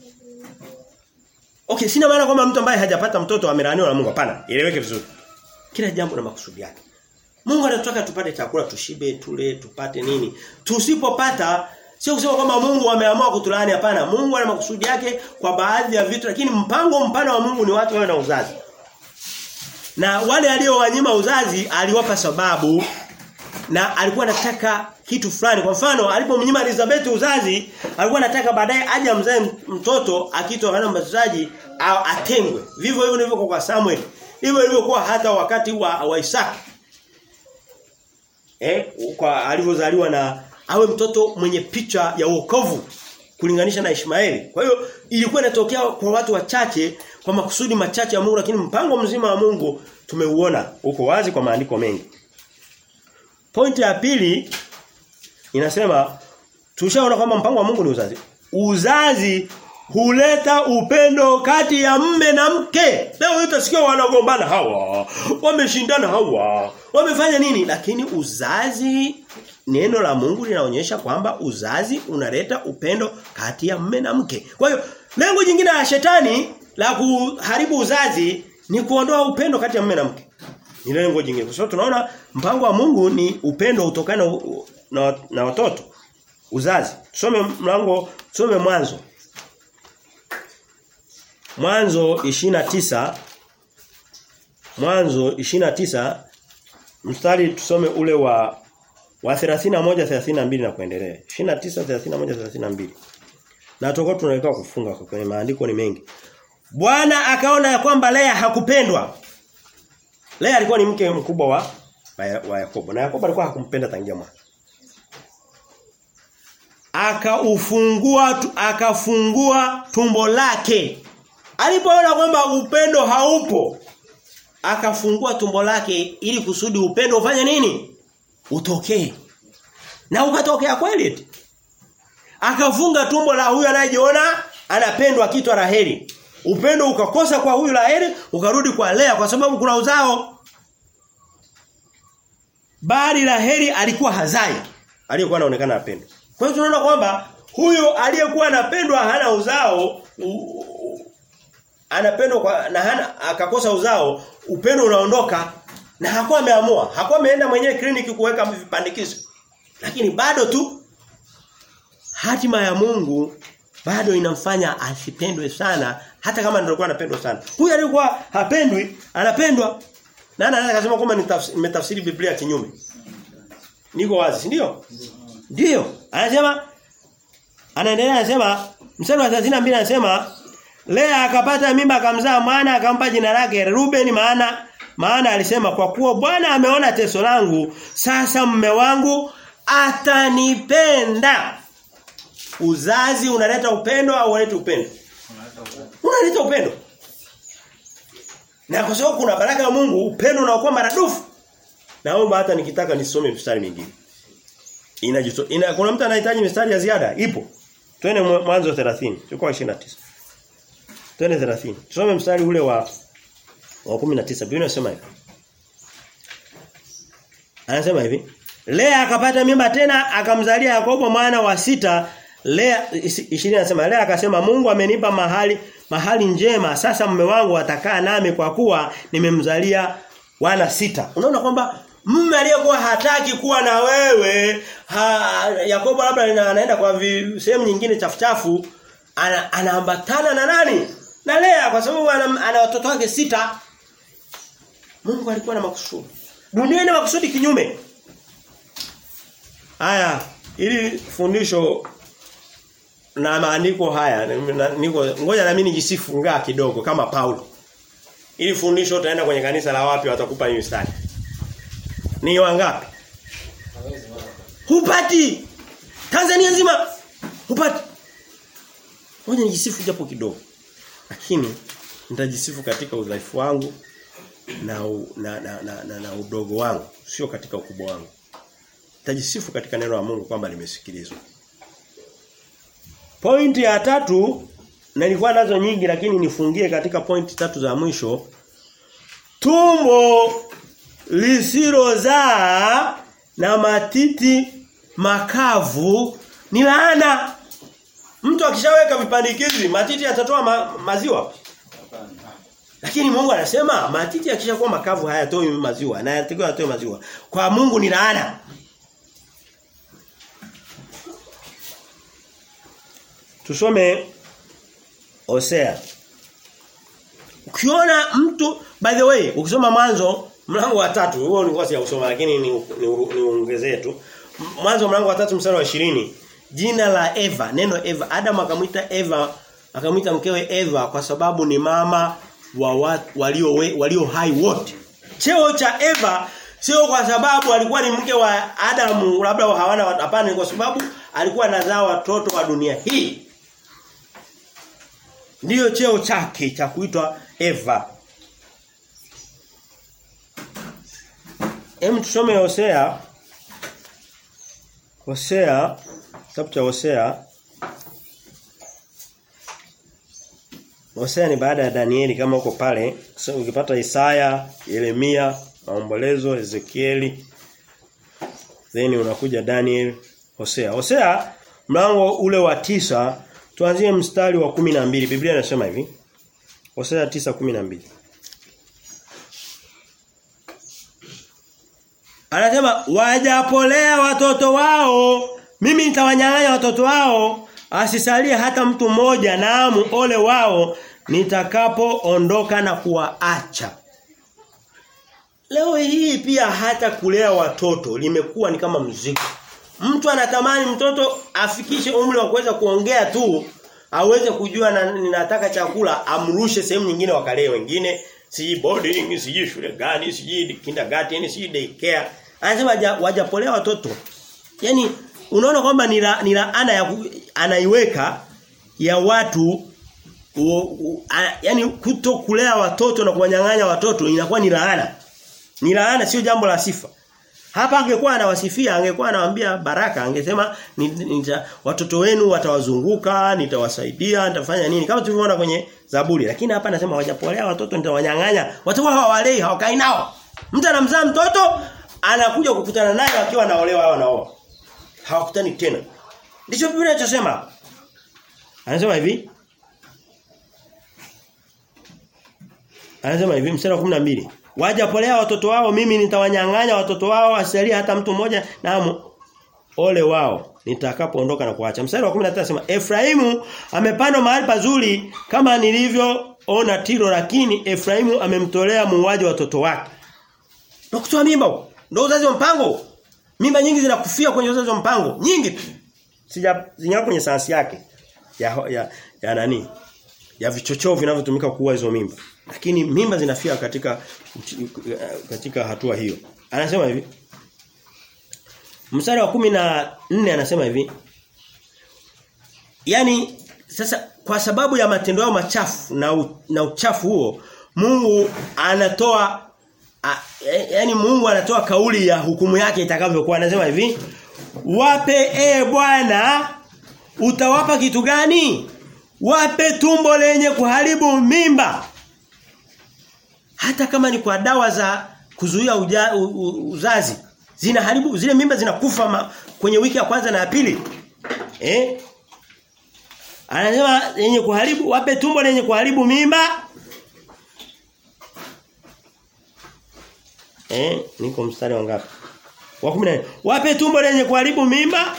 Okay, sina maana kwamba mtu ambaye hajapata mtoto amelaaniwa na Mungu hapana. Ieleweke vizuri. Kila jambo na makusudi yake. Mungu anataka tupate chakula tushibe, tule, tupate nini. Tusipopata sio kusema kwamba Mungu ameamua kutulaani hapana. Mungu ana makusudi yake kwa baadhi ya vitu lakini mpango mpana wa Mungu ni watu wawe na uzazi. Na wale aliowanyima uzazi aliwapa sababu na alikuwa anataka kitu fulani. Kwa mfano alipomnyima Elizabeth uzazi, alikuwa anataka baadaye aje amzae mtoto akiitwa Yohana Mbatizaji atengwe. Vivyo hivyo ndivyo kwa Samuel. Hivyo ilivyokuwa hata wakati wa, wa Isaka. Eh, kwa alivyozaliwa na awe mtoto mwenye picha ya wokovu kulinganisha na Ishmaeli. Kwa hiyo ilikuwa inatokea kwa watu wachache kwa makusudi machache ya Mungu lakini mpango mzima wa Mungu tumeuona uko wazi kwa maandiko mengi. Pointi ya pili inasema tushaona kwamba mpango wa Mungu ni uzazi. Uzazi huleta upendo kati ya mme na mke. Leo utasikia wanagombana hawa, wameshindana hawa, wamefanya nini? Lakini uzazi neno la Mungu linaonyesha kwamba uzazi unaleta upendo kati ya mme na mke. Kwa hiyo lengo jingine la shetani la kuharibu uzazi ni kuondoa upendo kati ya mme na mke. Ni lengo jingine. Kwa sababu tunaona mpango wa Mungu ni upendo utokana na, na, na watoto. Uzazi. Tusome mlango, tusome mwanzo. Mwanzo 29 Mwanzo 29 mstari tusome ule wa wa 31 32 na kuendelea. 29 31 32. Na tutakuwa tunaelekea kufunga kwa kwenye maandiko ni mengi. Bwana akaona ya kwamba Lea hakupendwa. Lea alikuwa ni mke mkubwa wa wa Yakobo na Yakobo alikuwa hakumpenda tangia mwanzo. Akaufungua akafungua tumbo lake. Alipoona kwamba upendo haupo akafungua tumbo lake ili kusudi upendo ufanye nini? Utokee. Na ukatokea kweli. Akafunga tumbo la huyu anayejiona anapendwa kitwa Raheli. Upendo ukakosa kwa huyu Raheli, ukarudi kwa Lea kwa sababu kuna uzao. Bali Raheli alikuwa hazai, aliyekuwa anaonekana apendwa. Kwa hiyo tunaona kwamba huyu aliyekuwa anapendwa hana uzao, u, anapendwa kwa na hana akakosa uzao, upendo unaondoka na hakuwa ameamua, hakuwa ameenda mwenyewe kliniki kuweka vipandikizo. Lakini bado tu hatima ya Mungu bado inamfanya asipendwe sana hata kama ndio alikuwa anapendwa sana. Huyu alikuwa hapendwi, anapendwa. Na anaweza kusema kwamba nimetafsiri Biblia kinyume. Niko wazi, si ndio? Ndio. Anasema anaendelea anasema mstari wa 32 anasema Lea akapata mimba akamzaa mwana akampa jina lake Ruben maana maana alisema kwa kuwa Bwana ameona teso langu sasa mume wangu atanipenda. Uzazi unaleta upendo au unaleta upendo? Unaleta upendo. Na kwa sababu kuna baraka ya Mungu, upendo unaokuwa maradufu. Naomba hata nikitaka nisome mstari mingine. Inajito, ina kuna mtu anahitaji mstari ya ziada? Ipo. Twende mwanzo 30, tulikuwa 29. Twende 30. Tusome mstari ule wa wa 19. Biblia inasema hivi. Anasema hivi. Lea akapata mimba tena akamzalia Yakobo mwana wa sita Lea 20 anasema Lea akasema Mungu amenipa mahali mahali njema sasa mume wangu atakaa nami kwa kuwa nimemzalia wana sita. Unaona kwamba mume aliyekuwa hataki kuwa na wewe ha, Yakobo labda anaenda kwa sehemu nyingine chafu chafu ana, anaambatana na nani? Na Lea kwa sababu ana, ana watoto wake sita. Mungu alikuwa na makusudi. Dunia ina makusudi kinyume. Haya, ili fundisho na maandiko haya niko ngoja na mimi nijisifu ngaa kidogo kama Paulo. Ili fundisho utaenda kwenye kanisa la wapi watakupa hiyo mstari. Ni wangapi? Hupati. Tanzania nzima hupati. Ngoja nijisifu japo kidogo. Lakini nitajisifu katika udhaifu wangu na, u, na, na, na, na, na udogo wangu, sio katika ukubwa wangu. Nitajisifu katika neno la Mungu kwamba limesikilizwa. Pointi ya tatu na nilikuwa nazo nyingi lakini nifungie katika pointi tatu za mwisho. Tumbo lisilozaa na matiti makavu ni laana. Mtu akishaweka vipandikizi matiti yatatoa ma, maziwa. Lakini Mungu anasema matiti yakishakuwa makavu hayatoi maziwa na yanatakiwa yatoe maziwa. Kwa Mungu ni laana. Tusome Hosea. Ukiona mtu by the way ukisoma mwanzo mlango wa tatu huo ni kosi ya kusoma lakini ni niongezee ni, ni tu. Mwanzo mlango wa tatu mstari wa 20 jina la Eva neno Eva Adam akamwita Eva akamwita mkewe Eva kwa sababu ni mama wa watu walio walio hai wote. Cheo cha Eva sio kwa sababu alikuwa ni mke wa Adamu labda hawana hapana kwa sababu alikuwa anazaa watoto wa dunia hii. Ndiyo cheo chake cha kuitwa Eva. Hem tusome Hosea. Hosea kitabu cha Hosea. Hosea ni baada ya Danieli kama uko pale. So, ukipata Isaya, Yeremia, Maombolezo, Ezekieli. Then unakuja Daniel, Hosea. Hosea mlango ule wa tisa tuanzie mstari wa kumi na mbili Biblia inasema hivi. Hosea 9:12. Anasema wajapolea watoto wao mimi nitawanyang'anya watoto wao asisalie hata mtu mmoja naamu ole wao nitakapoondoka na kuwaacha. Leo hii pia hata kulea watoto limekuwa ni kama mzigo. Mtu anatamani mtoto afikishe umri wa kuweza kuongea tu aweze kujua na, ninataka chakula amrushe sehemu nyingine wakalee wengine siji boarding siji shule gani siji kindergarten siji daycare anasema wajapolea watoto yani unaona kwamba ni ni laana ya anaiweka ya watu u, u, a, yani kuto kulea watoto na kuwanyang'anya watoto inakuwa ni laana ni laana sio jambo la sifa hapa angekuwa anawasifia angekuwa anawaambia baraka angesema nita, watoto wenu watawazunguka nitawasaidia nitafanya nini kama tulivyoona kwenye Zaburi lakini hapa anasema wajapolea watoto nitawanyang'anya watakuwa hawalei hawakai nao mtu anamzaa mtoto anakuja kukutana naye akiwa anaolewa au anaoa hawakutani tena ndicho Biblia inachosema anasema hivi Anasema hivi mstari wa 12 Wajapolea watoto wao mimi nitawanyang'anya watoto wao asilia hata mtu mmoja na ole wao nitakapoondoka na kuacha. Mstari wa 13 anasema Efraimu amepandwa mahali pazuri kama nilivyoona Tiro lakini Efraimu amemtolea muuaji watoto wake. Na kutoa mimba ndio uzazi wa mpango. Mimba nyingi zinakufia kwenye uzazi wa mpango, nyingi tu. Sija zinyapo kwenye sayansi yake ya ya, ya nani? Ya vichochoo vinavyotumika kuua hizo mimba. Lakini mimba zinafia katika katika hatua hiyo. Anasema hivi. Mstari wa kumi na nne anasema hivi. Yaani sasa kwa sababu ya matendo yao machafu na u, na uchafu huo Mungu anatoa a, yaani Mungu anatoa kauli ya hukumu yake itakavyokuwa anasema hivi. Wape e Bwana utawapa kitu gani? Wape tumbo lenye kuharibu mimba hata kama ni kwa dawa za kuzuia uja, u, u, uzazi zinaharibu zile mimba zinakufa ma, kwenye wiki ya kwanza na ya pili eh anasema yenye kuharibu wape tumbo lenye kuharibu mimba eh niko mstari wa ngapi wa 14 wape tumbo lenye kuharibu mimba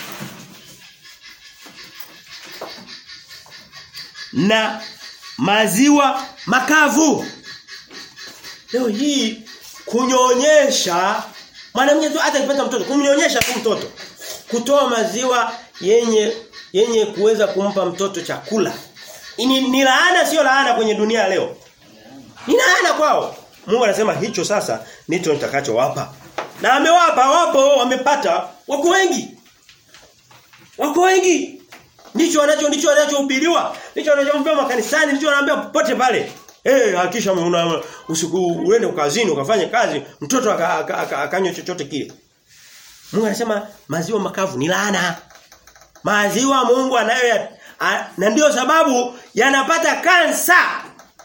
na maziwa makavu Leo hii kunyonyesha mwanamke tu hata akipata mtoto kumnyonyesha tu mtoto kutoa maziwa yenye yenye kuweza kumpa mtoto chakula. Ni, ni laana sio laana kwenye dunia leo. Ni laana kwao. Mungu anasema hicho sasa ndicho nitakachowapa. Na amewapa wapo wamepata wako wengi. Wako wengi. Ndicho wanacho ndicho wanachohubiriwa. Ndicho wanachoambiwa makanisani, ndicho wanaambiwa popote pale. Eh hey, hakisha una usiku uende kazini ukafanye kazi mtoto akanywa aka, aka, aka chochote kile. Mungu anasema maziwa makavu ni laana. Maziwa Mungu anayo ya, a, na ndio sababu yanapata kansa.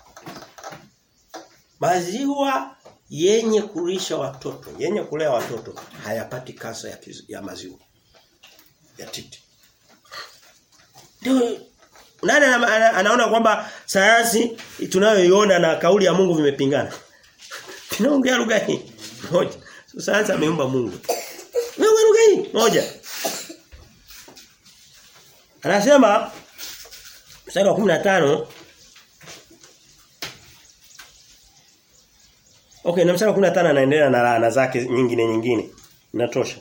Maziwa yenye kulisha watoto, yenye kulea watoto hayapati kansa ya, ya maziwa. Ya titi. Ndio Nani ana, ana, anaona kwamba sayansi tunayoiona na kauli ya Mungu vimepingana? Tunaongea lugha hii moja. So, sayansi ameumba Mungu. Wewe lugha hii moja. Anasema mstari wa 15 Okay, na mstari wa 15 anaendelea na laana zake nyingine nyingine. Inatosha.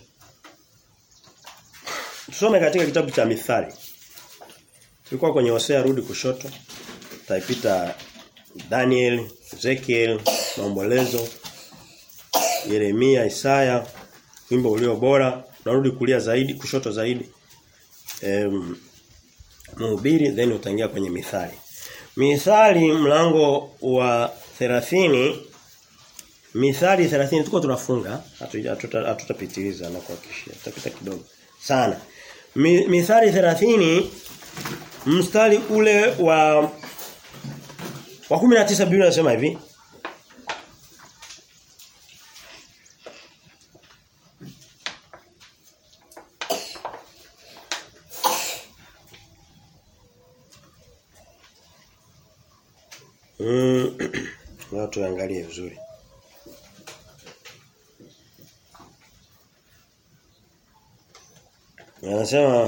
Tusome katika kitabu cha Mithali. Tulikuwa kwenye Hosea rudi kushoto. Taipita Daniel, Ezekiel, Maombolezo, Yeremia, Isaya, wimbo ulio bora, narudi kulia zaidi, kushoto zaidi. Em Mhubiri then utaingia kwenye Mithali. Mithali mlango wa 30 Mithali 30 tuko tunafunga, hatutapitiliza na kuhakikishia. Tutapita kidogo sana. Mi, Mithali 30 mstari ule wa wa 19 Biblia inasema hivi. Mm, watu tuangalie vizuri. Anasema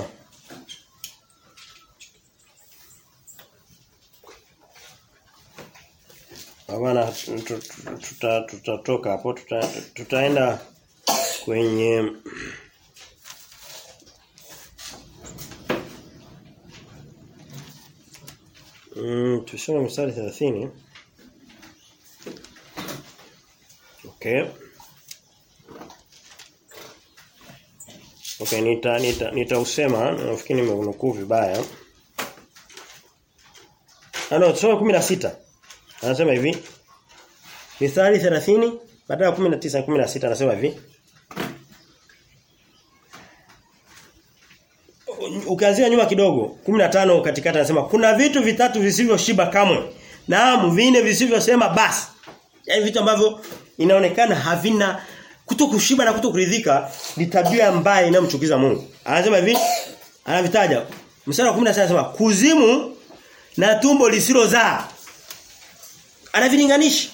Bwana tutatoka tuta hapo tuta, tutaenda kwenye Mm, tusome mstari 30. Okay. Okay, nita nita nitausema nafikiri nimeunukuu vibaya. Ano, tusome 16. Anasema hivi. Mithali 30 badala ya 19 16 anasema hivi. Ukianzia nyuma kidogo 15 katikati anasema kuna vitu vitatu visivyoshiba kamwe. Naam, vine visivyosema basi. Yaani vitu ambavyo inaonekana havina kutokushiba na kutokuridhika ni tabia mbaya inayomchukiza Mungu. Anasema hivi, anavitaja. Mstari wa 16 anasema kuzimu na tumbo lisilozaa. Anavilinganisha.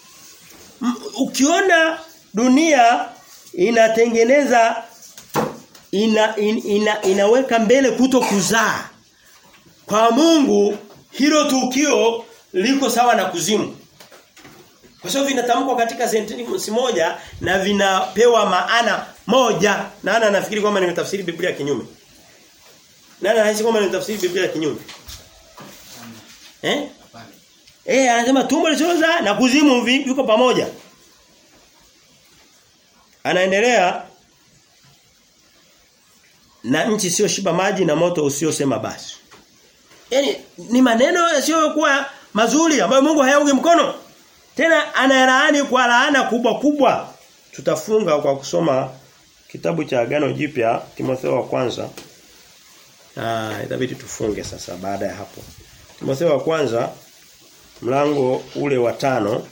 Ukiona dunia inatengeneza ina, in, ina inaweka mbele kuto kuzaa. Kwa Mungu hilo tukio liko sawa na kuzimu. Kwa sababu vinatamkwa katika sentensi moja na vinapewa maana moja. Nani anafikiri kwamba nimetafsiri Biblia kinyume? Nani anahisi kwamba nimetafsiri Biblia kinyume? Eh? Eh, anasema tumbo lisilozaa na kuzimu viko pamoja. Anaendelea na nchi sio shiba maji na moto usiosema basi. Yaani ni maneno yasiyokuwa mazuri ambayo Mungu hayaungi mkono. Tena analaani kwa laana kubwa kubwa. Tutafunga kwa kusoma kitabu cha Agano Jipya Timotheo wa kwanza. Ah, itabidi tufunge sasa baada ya hapo. Timotheo wa kwanza mlango ule wa tano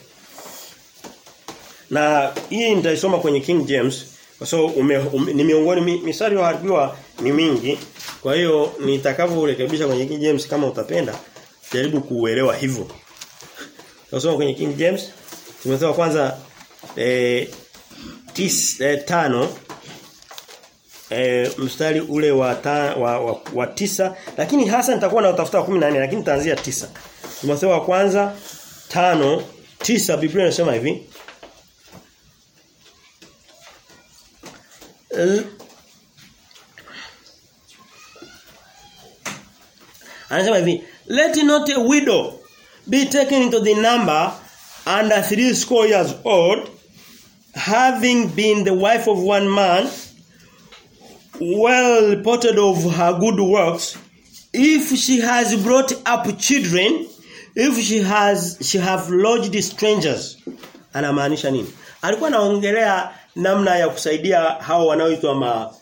na hii nitaisoma kwenye King James kwa sababu so, ume, ni miongoni misari iliyoharibiwa ni mingi. Kwa hiyo nitakavyorekebisha kwenye King James kama utapenda jaribu kuuelewa hivyo. Tunasoma kwenye King James Timotheo kwanza eh, tis, eh, tano eh, mstari ule wa, ta, wa, wa, wa tisa lakini hasa nitakuwa na utafuta wa 14 lakini nitaanzia tisa. Timotheo wa kwanza tano tisa Biblia inasema hivi L Anasema hivi let not a widow be taken into the number under three score years old having been the wife of one man well reported of her good works if she has brought up children if she has she have lodged strangers anamaanisha nini alikuwa anaongelea namna ya kusaidia hao wanaoitwa ma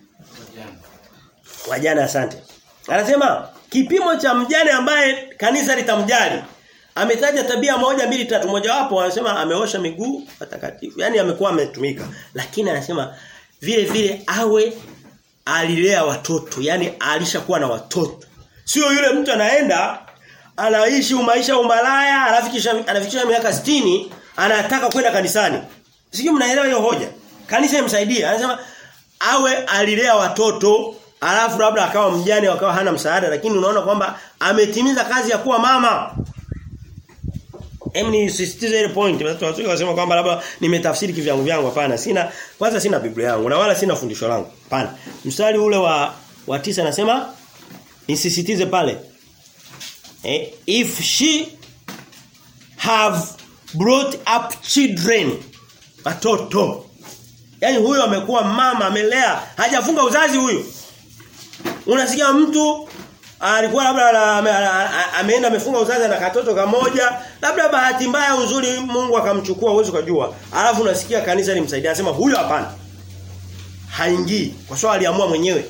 wajana asante anasema kipimo cha mjane ambaye kanisa litamjali ametaja tabia moja mbili tatu moja wapo anasema ameosha miguu patakatifu yani amekuwa ametumika lakini anasema vile vile awe alilea watoto yani alishakuwa na watoto Sio yule mtu anaenda anaishi maisha umalaya anafikisha anafikisha miaka 60 anataka kwenda kanisani. Sijui mnaelewa hiyo hoja. Kanisa imsaidie. Anasema awe alilea watoto alafu labda akawa mjane akawa hana msaada lakini unaona kwamba ametimiza kazi ya kuwa mama. Hem ni sisitize ile point. Watu watu wasema kwamba labda nimetafsiri kivyangu vyangu hapana. Sina kwanza sina Biblia yangu na wala sina fundisho langu. Hapana. Mstari ule wa wa tisa anasema nisisitize pale. Eh, if she have brought up children watoto Yaani huyo amekuwa mama amelea hajafunga uzazi huyo. Unasikia mtu alikuwa labda ameenda amefunga uzazi na katoto kamoja, labda bahati mbaya uzuri Mungu akamchukua uwezo kujua. Alafu unasikia kanisa limsaidia anasema huyo hapana. Haingii kwa sababu aliamua mwenyewe.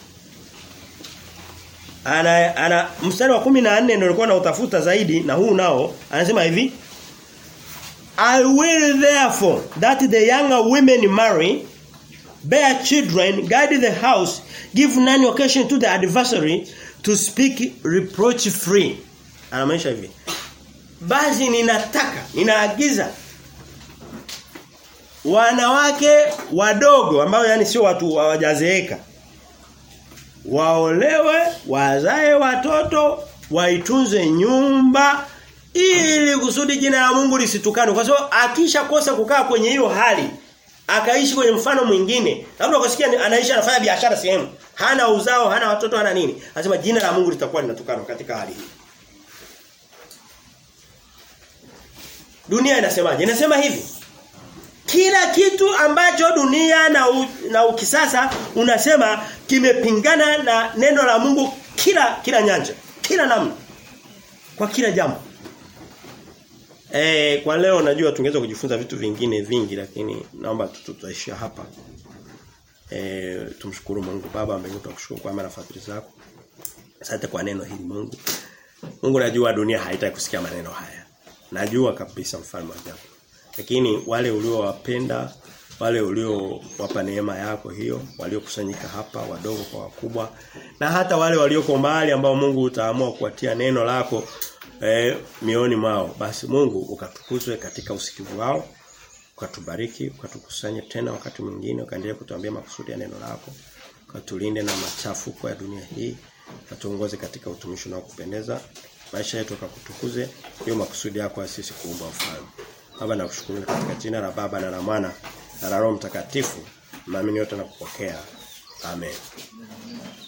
Ana ana mstari wa 14 ndio nilikuwa na utafuta zaidi na huu nao anasema hivi I will therefore that the younger women marry bear children guide the house give none occasion to the adversary to speak reproach free anamaanisha hivi basi ninataka ninaagiza wanawake wadogo ambao yani sio watu hawajazeeka waolewe wazae watoto waitunze nyumba ili kusudi jina la Mungu lisitukane kwa sababu akishakosa kukaa kwenye hiyo hali akaishi kwenye mfano mwingine labda ukasikia anaishi anafanya biashara sehemu hana uzao hana watoto hana nini anasema jina la Mungu litakuwa linatukana katika hali hii Dunia inasemaje inasema hivi kila kitu ambacho dunia na u, na ukisasa unasema kimepingana na neno la Mungu kila kila nyanja kila namna kwa kila jambo Eh kwa leo najua tungeweza kujifunza vitu vingine vingi lakini naomba tutaishia hapa. Eh tumshukuru Mungu Baba mbinguni tukushukuru kwa mara fadhili zako. Asante kwa neno hili Mungu. Mungu najua dunia haitaki kusikia maneno haya. Najua kabisa mfalme wa ajabu. Lakini wale uliowapenda wale uliowapa neema yako hiyo waliokusanyika hapa wadogo kwa wakubwa na hata wale walioko mbali ambao Mungu utaamua kuwatia neno lako eh, mioni mwao basi Mungu ukatukuzwe katika usikivu wao ukatubariki ukatukusanye tena wakati mwingine ukaendelea kutuambia makusudi ya neno lako ukatulinde na machafuko ya dunia hii ukatuongoze katika utumishi na kupendeza maisha yetu ukakutukuze hiyo makusudi yako ya sisi kuumba ufalme Baba nakushukuru katika jina la Baba na la Mwana na la Roho Mtakatifu. Naamini yote na kupokea. Amen.